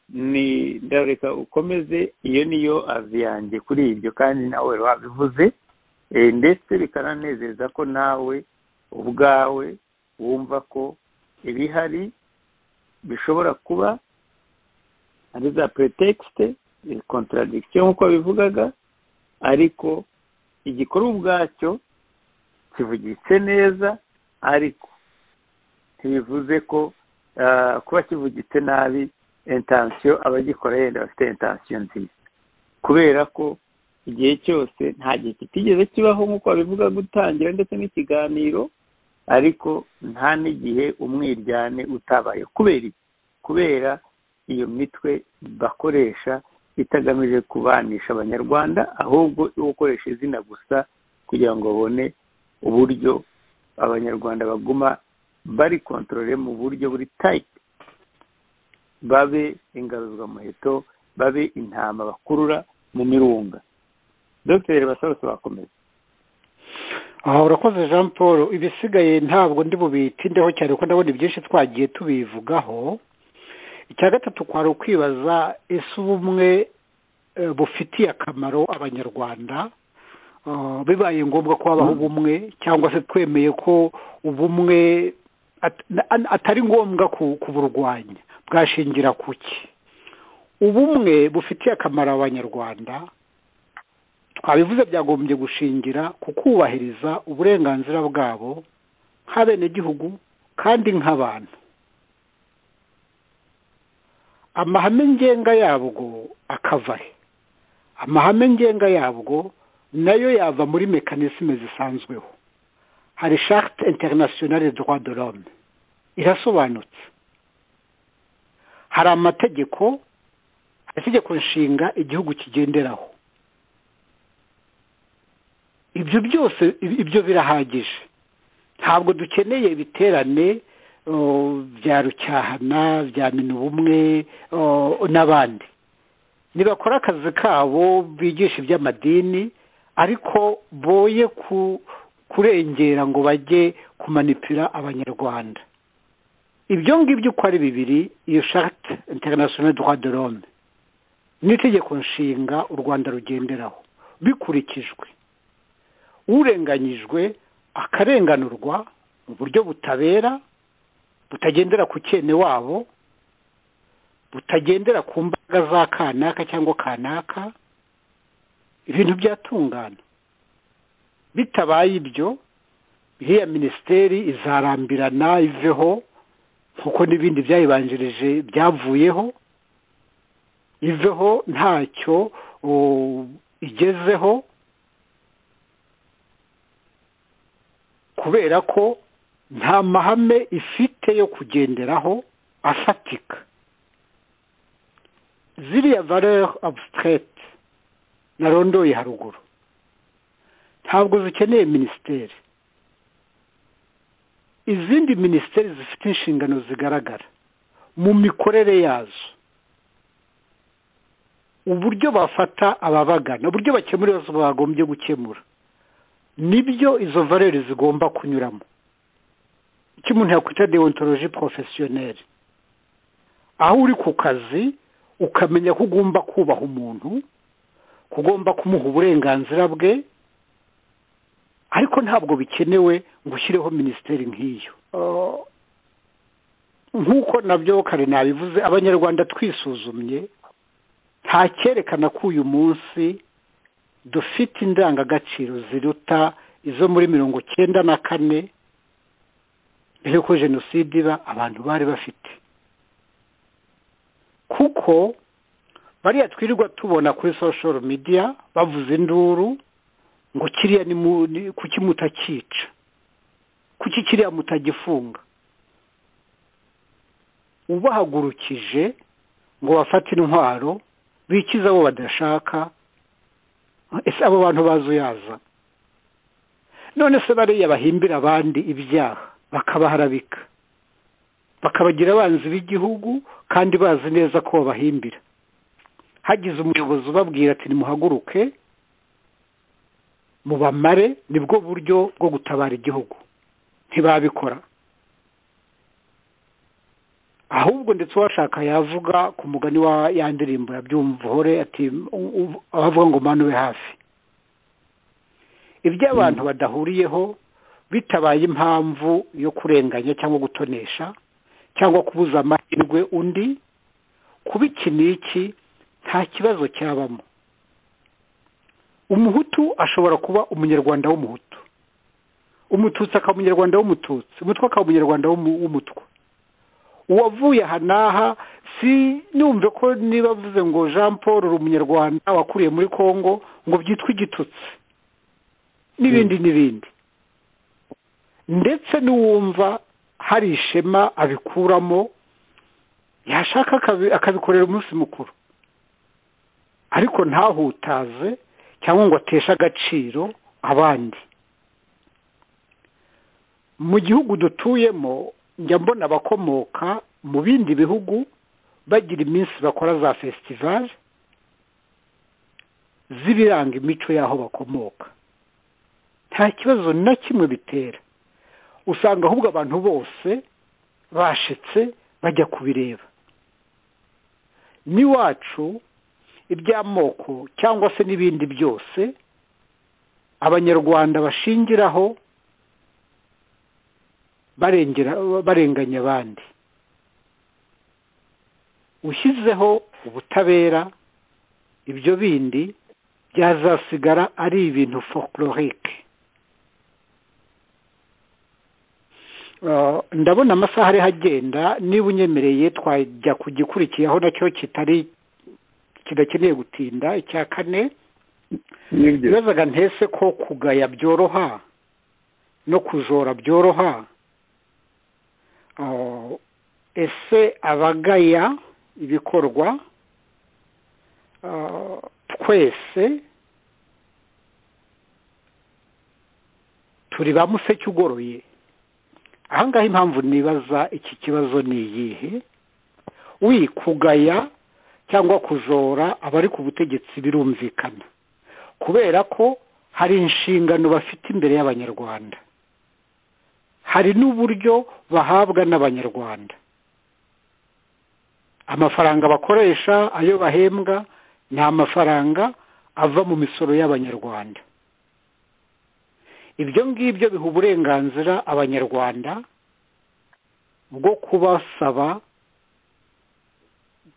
Speaker 1: ni ndareka ukomeze iyo niyo azi yanjye kuri ibyo kandi nawe wabivuze ndetse bikananezeza ko nawe ubwawe wumva ko ibihari bishobora kuba ari za pretekisite kontradikisiyo nk'uko bivugaga ariko igikorwa ubwacyo kivugitse neza ariko ntibivuze ko kuba kivugitse nabi intansiyo abagikora yenda bafite intansiyo nziza kubera ko igihe cyose nta gihe kitigeze kibaho nk'uko babivuga gutangira ndetse n'ikiganiro ariko nta n'igihe umwiryane utabaye kubera kubera iyo mitwe bakoresha itagamije kubanisha abanyarwanda ahubwo yo gukoresha izina gusa kugira ngo babone uburyo abanyarwanda baguma bari kontorore mu buryo buri tayiti babe ingaruzwamuheto babe intama bakurura mu mirunga dogiteri basorose bakomeza
Speaker 2: aha urakoze jean paul ibisigaye ntabwo ndi bubitindeho cyane kuko ndabona ibyinshi twagiye tubivugaho icya gatatu kwari ukwibaza ese ubumwe bufitiye akamaro abanyarwanda bibaye ngombwa ko habaho ubumwe cyangwa se twemeye ko ubumwe atari ngombwa kuburwanya bwashingira ku ki ubumwe bufitiye akamaro abanyarwanda twabivuze byagombye gushingira ku kubahiriza uburenganzira bwabo nk'abenegihugu kandi nk'abantu amahame ngenga yabwo akavahe amahame ngenga yabwo nayo yava muri mekanisme zisanzweho hari sharte internationale droit de l'homme irasobanutse hari amategeko amategeko nshinga igihugu kigenderaho ibyo byose ibyo birahagije ntabwo dukeneye ibiterane bya rucyahana bya minubumwe n'abandi ntibakora akazi kabo bigisha iby'amadini ariko boye kurengera ngo bajye kumanipira abanyarwanda ibyo ngibyo uko ari bibiri iyo shate interinasiyonari droit de l'homme n'itegeko nshinga u rwanda rugenderaho bikurikijwe urenganyijwe akarenganurwa mu buryo butabera butagendera ku cyene wabo butagendera ku mbaga za kanaka cyangwa kanaka ibintu byatungana bitabaye ibyo iriya minisiteri izarambirana iveho kuko n'ibindi byayibanjirije byavuyeho iveho ntacyo igezeho kubera ko nta mahame ifite yo kugenderaho afatika ziriya valeur abstraite narondoye haruguru ntabwo zikeneye minisiteri izindi minisiteri zifite inshingano zigaragara mu mikorere yazo uburyo bafata ababagana uburyo bakemura ibibazo bagombye gukemura nibyo izo valeri zigomba kunyuramo icyo umuntu yakwita deontoloji porofesiyoneri aho uri ku kazi ukamenya ko ugomba kubaha umuntu ko ugomba kumuha uburenganzira bwe ariko ntabwo bikenewe ngo ushyireho minisiteri nk'iyo nk'uko nabyo kare nabivuze abanyarwanda twisuzumye nta cyerekana ko uyu munsi dufite indangagaciro ziruta izo muri mirongo cyenda na kane mbere y'uko jenoside iba abantu bari bafite kuko bariya twirirwa tubona kuri social media bavuze induru ngo kiriya ni kuki mutakica kuki kiriya mutagifunga ubahagurukije ngo bafate intwaro bikize abo badashaka ese abo bantu bazi uyaza none se bariya bahimbira abandi ibyaha bakabaharabika bakabagira abanzi b'igihugu kandi bazi neza ko babahimbira hagize umuyobozi ubabwira ati nimuhaguruke mubamare nibwo buryo bwo gutabara igihugu ntibabikora ahubwo ndetse uwashaka yavuga ku mugani wa ya ndirimbo yabyumvore ati abavuga ngo mpanube hafi ibyo abantu badahuriyeho bitabaye impamvu yo kurenganya cyangwa gutonesha cyangwa kubuza amahirwe undi kuba iki n'iki nta kibazo cyabamo umuhutu ashobora kuba umunyarwanda w'umuhutu umututsi akaba umunyarwanda w'umututsi umutwe akaba umunyarwanda w'umutwe uwavuye aha n'aha si numve ko niba avuze ngo jean paul uri umunyarwanda wakuriye muri congo ngo byitwe igitutsi n'ibindi n'ibindi ndetse n'uwumva hari ishema abikuramo yashaka akabikorera umunsi mukuru ariko ntahutaze cyangwa ngo ateshe agaciro abandi mu gihugu dutuyemo njya mbona abakomoka mu bindi bihugu bagira iminsi bakora za fesitivali z'ibiranga imico y'aho bakomoka nta kibazo na kimwe bitera usanga ahubwo abantu bose bashetse bajya kubireba n'iwacu iby'amoko cyangwa se n'ibindi byose abanyarwanda bashingiraho barengera barenganya abandi ushyizeho ubutabera ibyo bindi byazasigara ari ibintu folklorique ndabona amasaha ariho agenda niba unyemereye twajya ku gikurikiyeho nacyo kitari kidakeneye gutinda icya kane bibazaga ntese ko kugaya byoroha no kujora byoroha ese abagaya ibikorwa twese turi ba museke ugoroye ahangaha impamvu nibaza iki kibazo ni iyihe wi kugaya cyangwa kujora abari ku butegetsi birumvikana kubera ko hari inshingano bafite imbere y'abanyarwanda hari n'uburyo bahabwa n'abanyarwanda amafaranga bakoresha ayo bahembwa ni amafaranga ava mu misoro y'abanyarwanda ibyo ngibyo biha uburenganzira abanyarwanda bwo kubasaba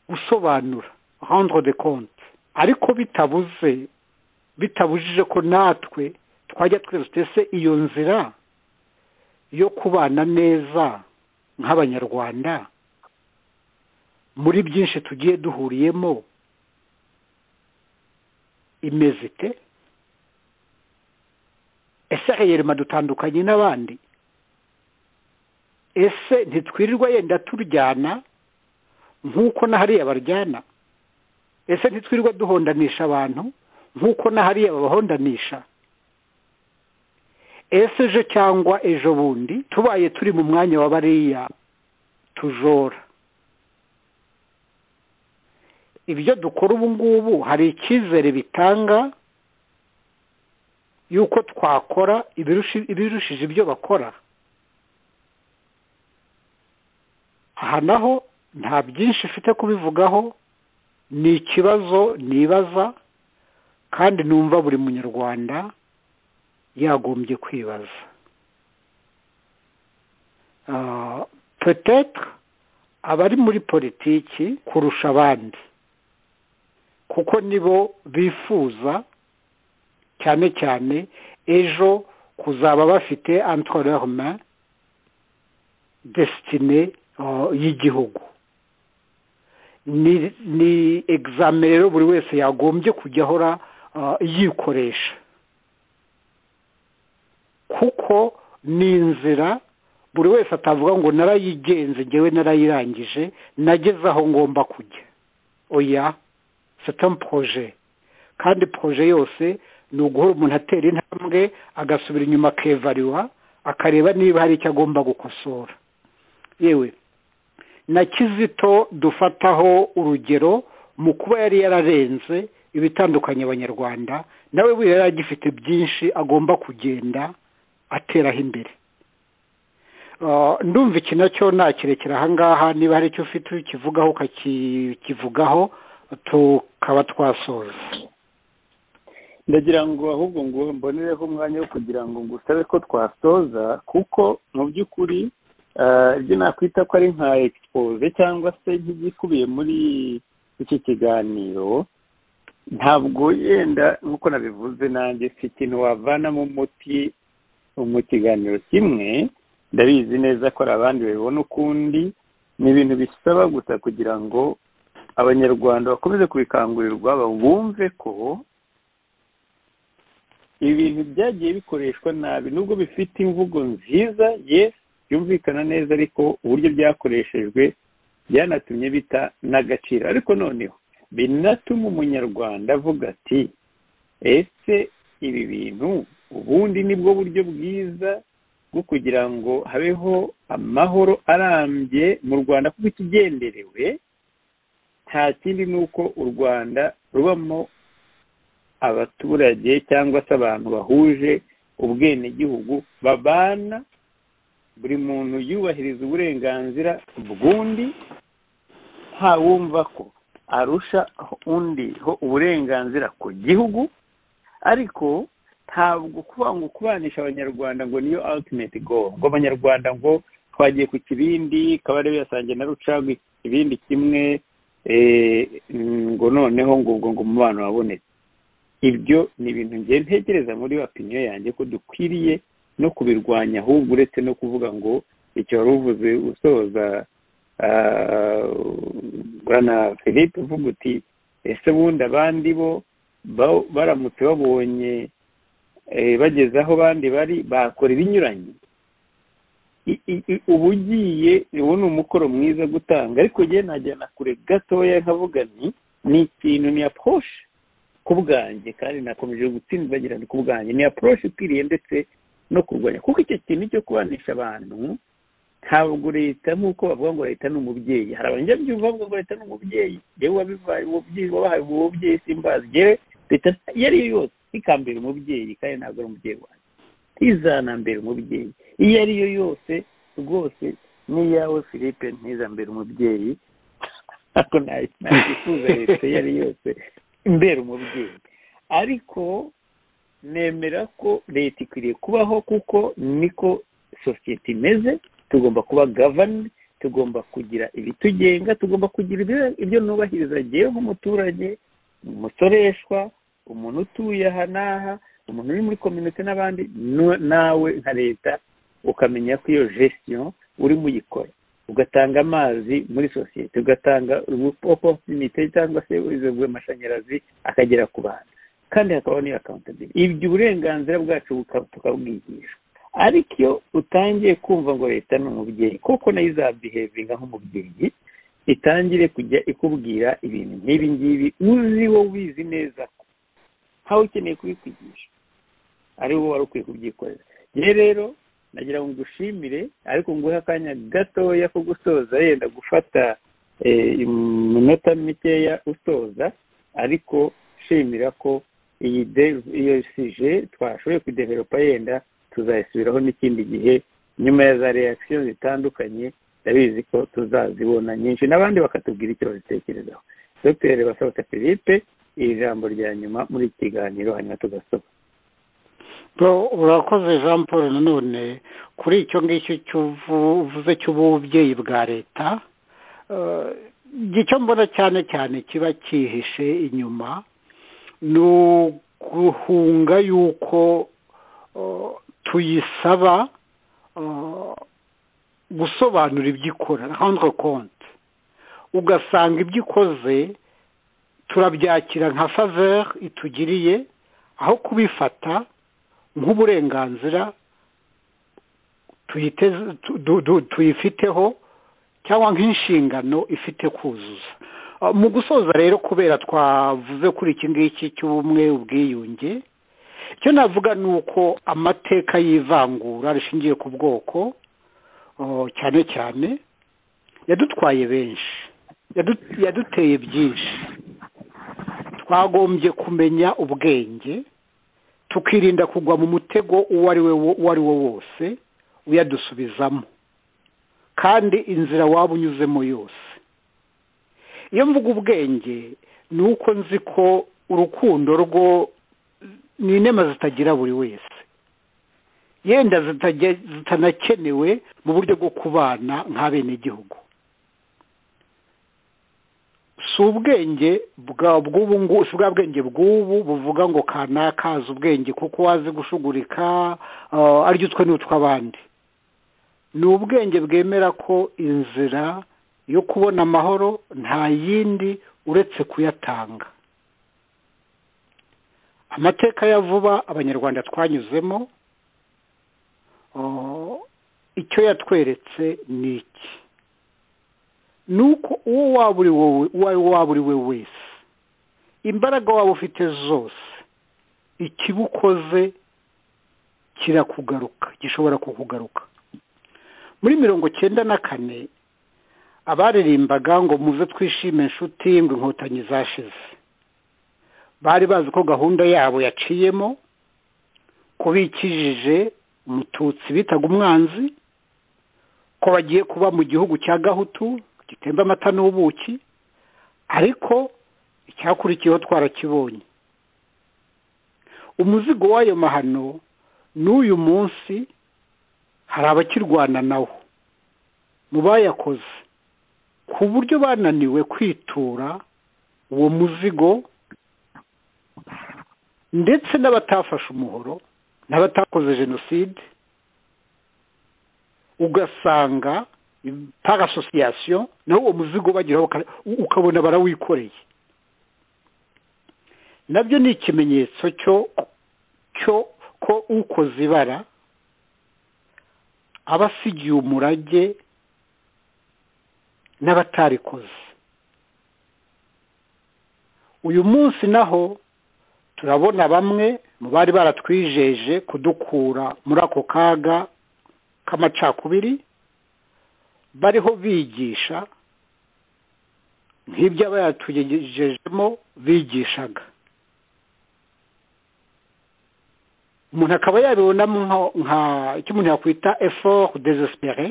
Speaker 2: gusobanura rendre de compte ariko bitabuze bitabujije ko natwe twajya twese iyo nzira yo kubana neza nk'abanyarwanda muri byinshi tugiye duhuriyemo imeze ite ese heyerima dutandukanye n'abandi ese ntitwirirwa yenda turyana nk'uko na hariya baryana ese ntitwirirwa duhondanisha abantu nk'uko na hariya babahondanisha ese ejo cyangwa ejo bundi tubaye turi mu mwanya wa bariya tujora ibyo dukora ubu ngubu hari icyizere bitanga yuko twakora ibirushije ibyo bakora aha naho nta byinshi mfite kubivugaho ni ikibazo nibaza kandi numva buri munyarwanda yagombye kwibaza petetre abari muri politiki kurusha abandi kuko nibo bifuza cyane cyane ejo kuzaba bafite antoreroma desitine y'igihugu ni egizame rero buri wese yagombye kujya ahora yikoresha kuko ni inzira buri wese atavuga ngo narayigenze ngewe narayirangije nageze aho ngomba kujya oya seta poroje kandi poroje yose ni uguhora umuntu atera intambwe agasubira inyuma akevariwa akareba niba hari icyo agomba gukosora yewe na kizito dufataho urugero mu kuba yari yararenze ibitandukanye abanyarwanda nawe we yari agifite byinshi agomba kugenda ateraho imbere ndumva iki nacyo nakirekera ahangaha niba hari icyo ufite ukivugaho ukakivugaho tukaba twasoza
Speaker 1: ndagira ngo ahubwo ngo mbonereho umwanya wo kugira ngo ngusabe ko twasoza kuko mu by'ukuri ibyo nakwita ko ari nka egisipoze cyangwa se nk'igikubiye muri iki kiganiro ntabwo yenda nk'uko nabivuze nanjye si ikintu wavanamo umuti mu kiganiro kimwe ndabizi neza ko hari abandi babibona ukundi ni ibintu bisaba gusa kugira ngo abanyarwanda bakomeze kubikangurirwa bumve ko ibintu byagiye bikoreshwa nabi nubwo bifite imvugo nziza yesi byumvikana neza ariko uburyo byakoreshejwe byanatumye bita n'agaciro ariko noneho binatuma umunyarwanda avuga ati ese ibi bintu ubundi ni bwo buryo bwiza bwo kugira ngo habeho amahoro arambye mu rwanda kuko ikigenderewe nta kindi ni uko u rwanda rubamo abaturage cyangwa se abantu bahuje ubwenegihugu babana buri muntu yubahiriza uburenganzira bw'undi ntawumva ko arusha undi ho uburenganzira ku gihugu ariko ntabwo kuba ngo kubanisha abanyarwanda ngo niyo ultimate goal ngo abanyarwanda ngo twagiye ku kibindi kabarebe yasangiye na rucagwe ibindi kimwe ngo noneho ngo ubwo ngo umubano wabonetse ibyo ni ibintu ngiye ntegereza muri opiniyo yanjye ko dukwiriye no kubirwanya ahubwo uretse no kuvuga ngo icyo wari uvuze usoza bwana philippe uvuga uti ese bundi abandi bo baramutse babonye bageze aho abandi bari bakora ibinyuranye uba ugiye ubu ni umukoro mwiza gutanga ariko njye najyana kure gatoya nkavuga ni ni ikintu ni aporoshe ku bwanjye kandi nakomeje gutsinda bagira ni ku bwanjye ni aporoshe ikwiriye ndetse no kurwanya kuko icyo kintu cyo kubanisha abantu ntabwo leta nk'uko bavuga ngo leta ni umubyeyi hari abanyabyumva bavuga ngo leta ni umubyeyi yewe wabibaye umubyeyi wabahaye uwo mubyeyi simbazigere leta iyo ari yo yose ntikambere umubyeyi kandi ntabwo ari umubyeyi wanjye ntizanambere umubyeyi iyo ari yo yose rwose n'iyawe philippe ntizambere umubyeyi ntabwo ntakifuza leta iyo ari yose imbere umubyeyi ariko nemera ko leta ikwiriye kubaho kuko niko sosiyete imeze tugomba kuba gavani tugomba kugira ibitugenga tugomba kugira ibyo nubahiriza agiye nk'umuturage umusoreshwa umuntu utuye aha n'aha umuntu uri muri kominote n'abandi nawe nka leta ukamenya ko iyo gestion urimo uyikora ugatanga amazi muri sosiyete ugatanga oposinite cyangwa se wizewe amashanyarazi akagera ku bantu kandi hakabaho n'iyo akawuntabire ibyo uburenganzira bwacu tukabwigishwa ariko iyo utangiye kumva ngo leta ni umubyeyi kuko nayo izabihevinga nk'umubyeyi itangire kujya ikubwira ibintu nk'ibi ngibi uzi wo wizi neza ko ntawe ukeneye kubikwigisha ari wowe wari ukwiye kubyikorera rero rero nagira ngo ngushimire ariko nguhe akanya gatoya ko gusoza yenda gufata iminota mikeya usoza ariko shimira ko iyi iyo sije twashoboye kudeveropa yenda tuzayisubiraho n'ikindi gihe nyuma ya za reakisiyo zitandukanye ndabizi ko tuzazibona nyinshi n'abandi bakatubwira icyo babitekerezaho dr basabata philippe iri jambo rya nyuma muri iki kiganiro hanyuma tugasoma
Speaker 2: urakoze jean paul nanone kuri icyo ngicyo cy'uvuze cy'ububyeyi bwa leta icyo mbona cyane cyane kiba cyihishe inyuma ni uguhunga yuko tuyisaba gusobanura ibyo ikora handwe konti ugasanga ibyo ikoze turabyakira nka faveri itugiriye aho kubifata nk'uburenganzira tuyifiteho cyangwa nk'inshingano ifite kuzuza mu gusoza rero kubera twavuze kuri iki ngiki cy'ubumwe ubwiyunge icyo navuga ni uko amateka y'ivangura rishingiye ku bwoko cyane cyane yadutwaye benshi yaduteye byinshi twagombye kumenya ubwenge tukirinda kugwa mu mutego uwo ari wo wose uyadusubizamo kandi inzira waba unyuzemo yose iyo mvuga ubwenge ni uko nzi ko urukundo rwo ni inema zitagira buri wese yenda zitanakenewe mu buryo bwo kubana nk'abenegihugu si ubwenge bwa bwenge bw'ubu buvuga ngo kanaka azi ubwenge kuko wazi gushugurika aryo utwe n'utw'abandi ni ubwenge bwemera ko inzira yo kubona amahoro nta yindi uretse kuyatanga amateka ya vuba abanyarwanda twanyuzemo icyo yatweretse ni iki ni uko uwo waba uri we wese imbaraga waba ufite zose ikibukoze kirakugaruka gishobora kukugaruka muri mirongo cyenda na kane abaririmbaga ngo muze twishime inshuti ngo inkotanyi zashize bari bazi ko gahunda yabo yaciyemo ko bikijije umututsi bitaga umwanzi ko bagiye kuba mu gihugu cya gahutu gitemba amata n'ubuki ariko icyakurikiyeho twarakibonye umuzigo w'ayo mahano n'uyu munsi hari abakirwana nawo mu bayakoze ku buryo bananiwe kwitura uwo muzigo ndetse n'abatafashe umuhoro n'abatakoze jenoside ugasanga par asosiyasiyo naho uwo muzigo bageraho ukabona barawikoreye nabyo ni ikimenyetso cyo ko ukoze ibara aba asigiye umurage n'abatarikoze uyu munsi naho turabona bamwe mu bari baratwijeje kudukura muri ako kaga k'amacakubiri bariho bigisha nk'ibyo aba yatugejejemo bigishaga umuntu akaba yabibonamo icyo umuntu yakwita effort desespere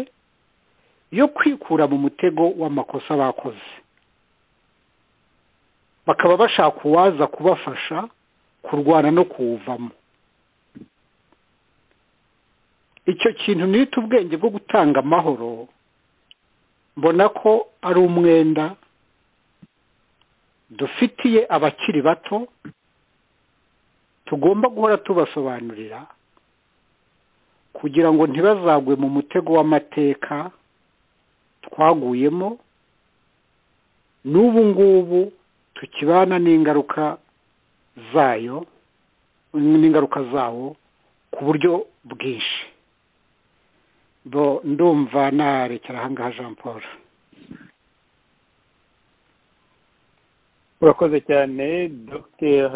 Speaker 2: yo kwikura mu mutego w'amakosa bakoze bakaba bashaka uwaza kubafasha kurwana no kuwuvamo icyo kintu nita ubwenge bwo gutanga amahoro mbona ko ari umwenda dufitiye abakiri bato tugomba guhora tubasobanurira kugira ngo ntibazagwe mu mutego w'amateka twaguyemo n'ubu ngubu tukibana n'ingaruka zayo n'ingaruka zawo ku buryo bwinshi bo ndumva narekera ahangaha jean paul
Speaker 1: urakoze cyane dr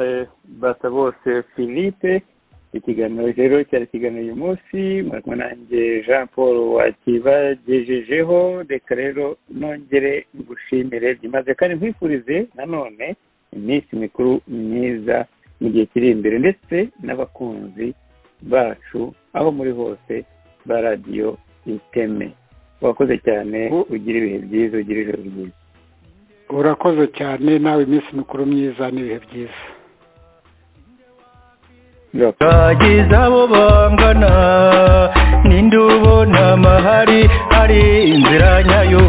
Speaker 1: basabose philippe ikiganiro rero cyari ikiganiro uyu munsi murakumwe nanjye jean paul wakibagejejeho reka rero nongere ngushimire byimaze kandi nkwifurize nanone iminsi mikuru myiza mu gihe kiri imbere ndetse n'abakunzi bacu aho muri hose ba radiyo iteme urakoze cyane ugira ibihe byiza ugira ijoro ryiza
Speaker 2: urakoze cyane nawe iminsi mikuru myiza n'ibihe byiza
Speaker 3: bagize abo bangana ninde ubona amahari hari inzira nyayo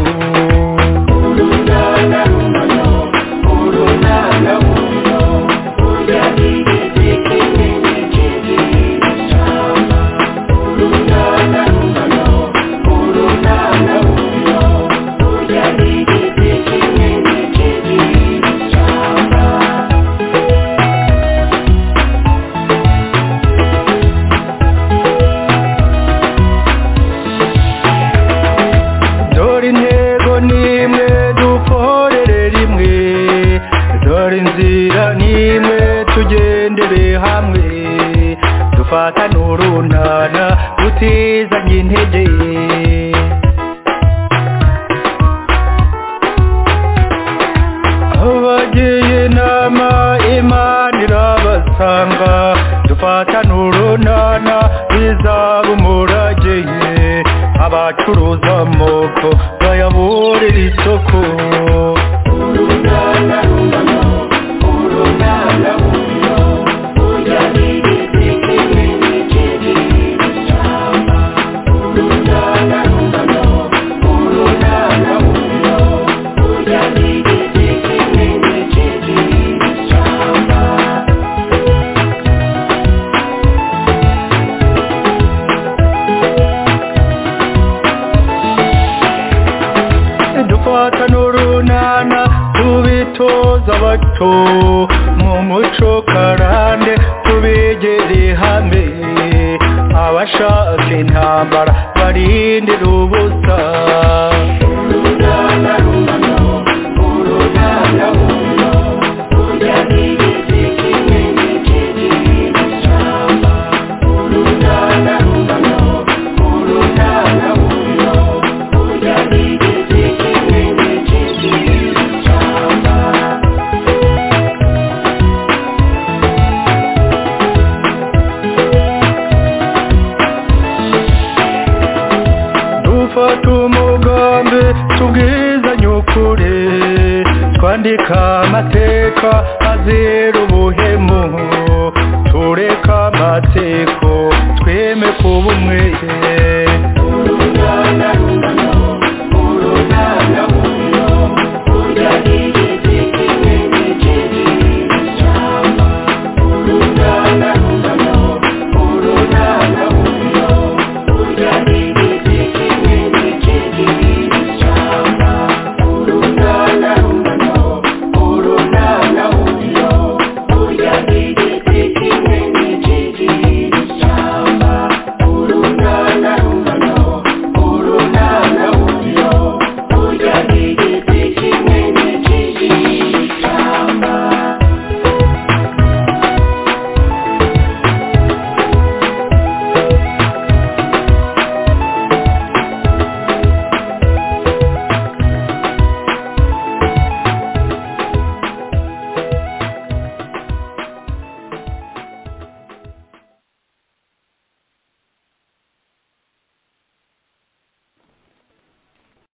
Speaker 4: Thank you.
Speaker 3: kwandika amateka azira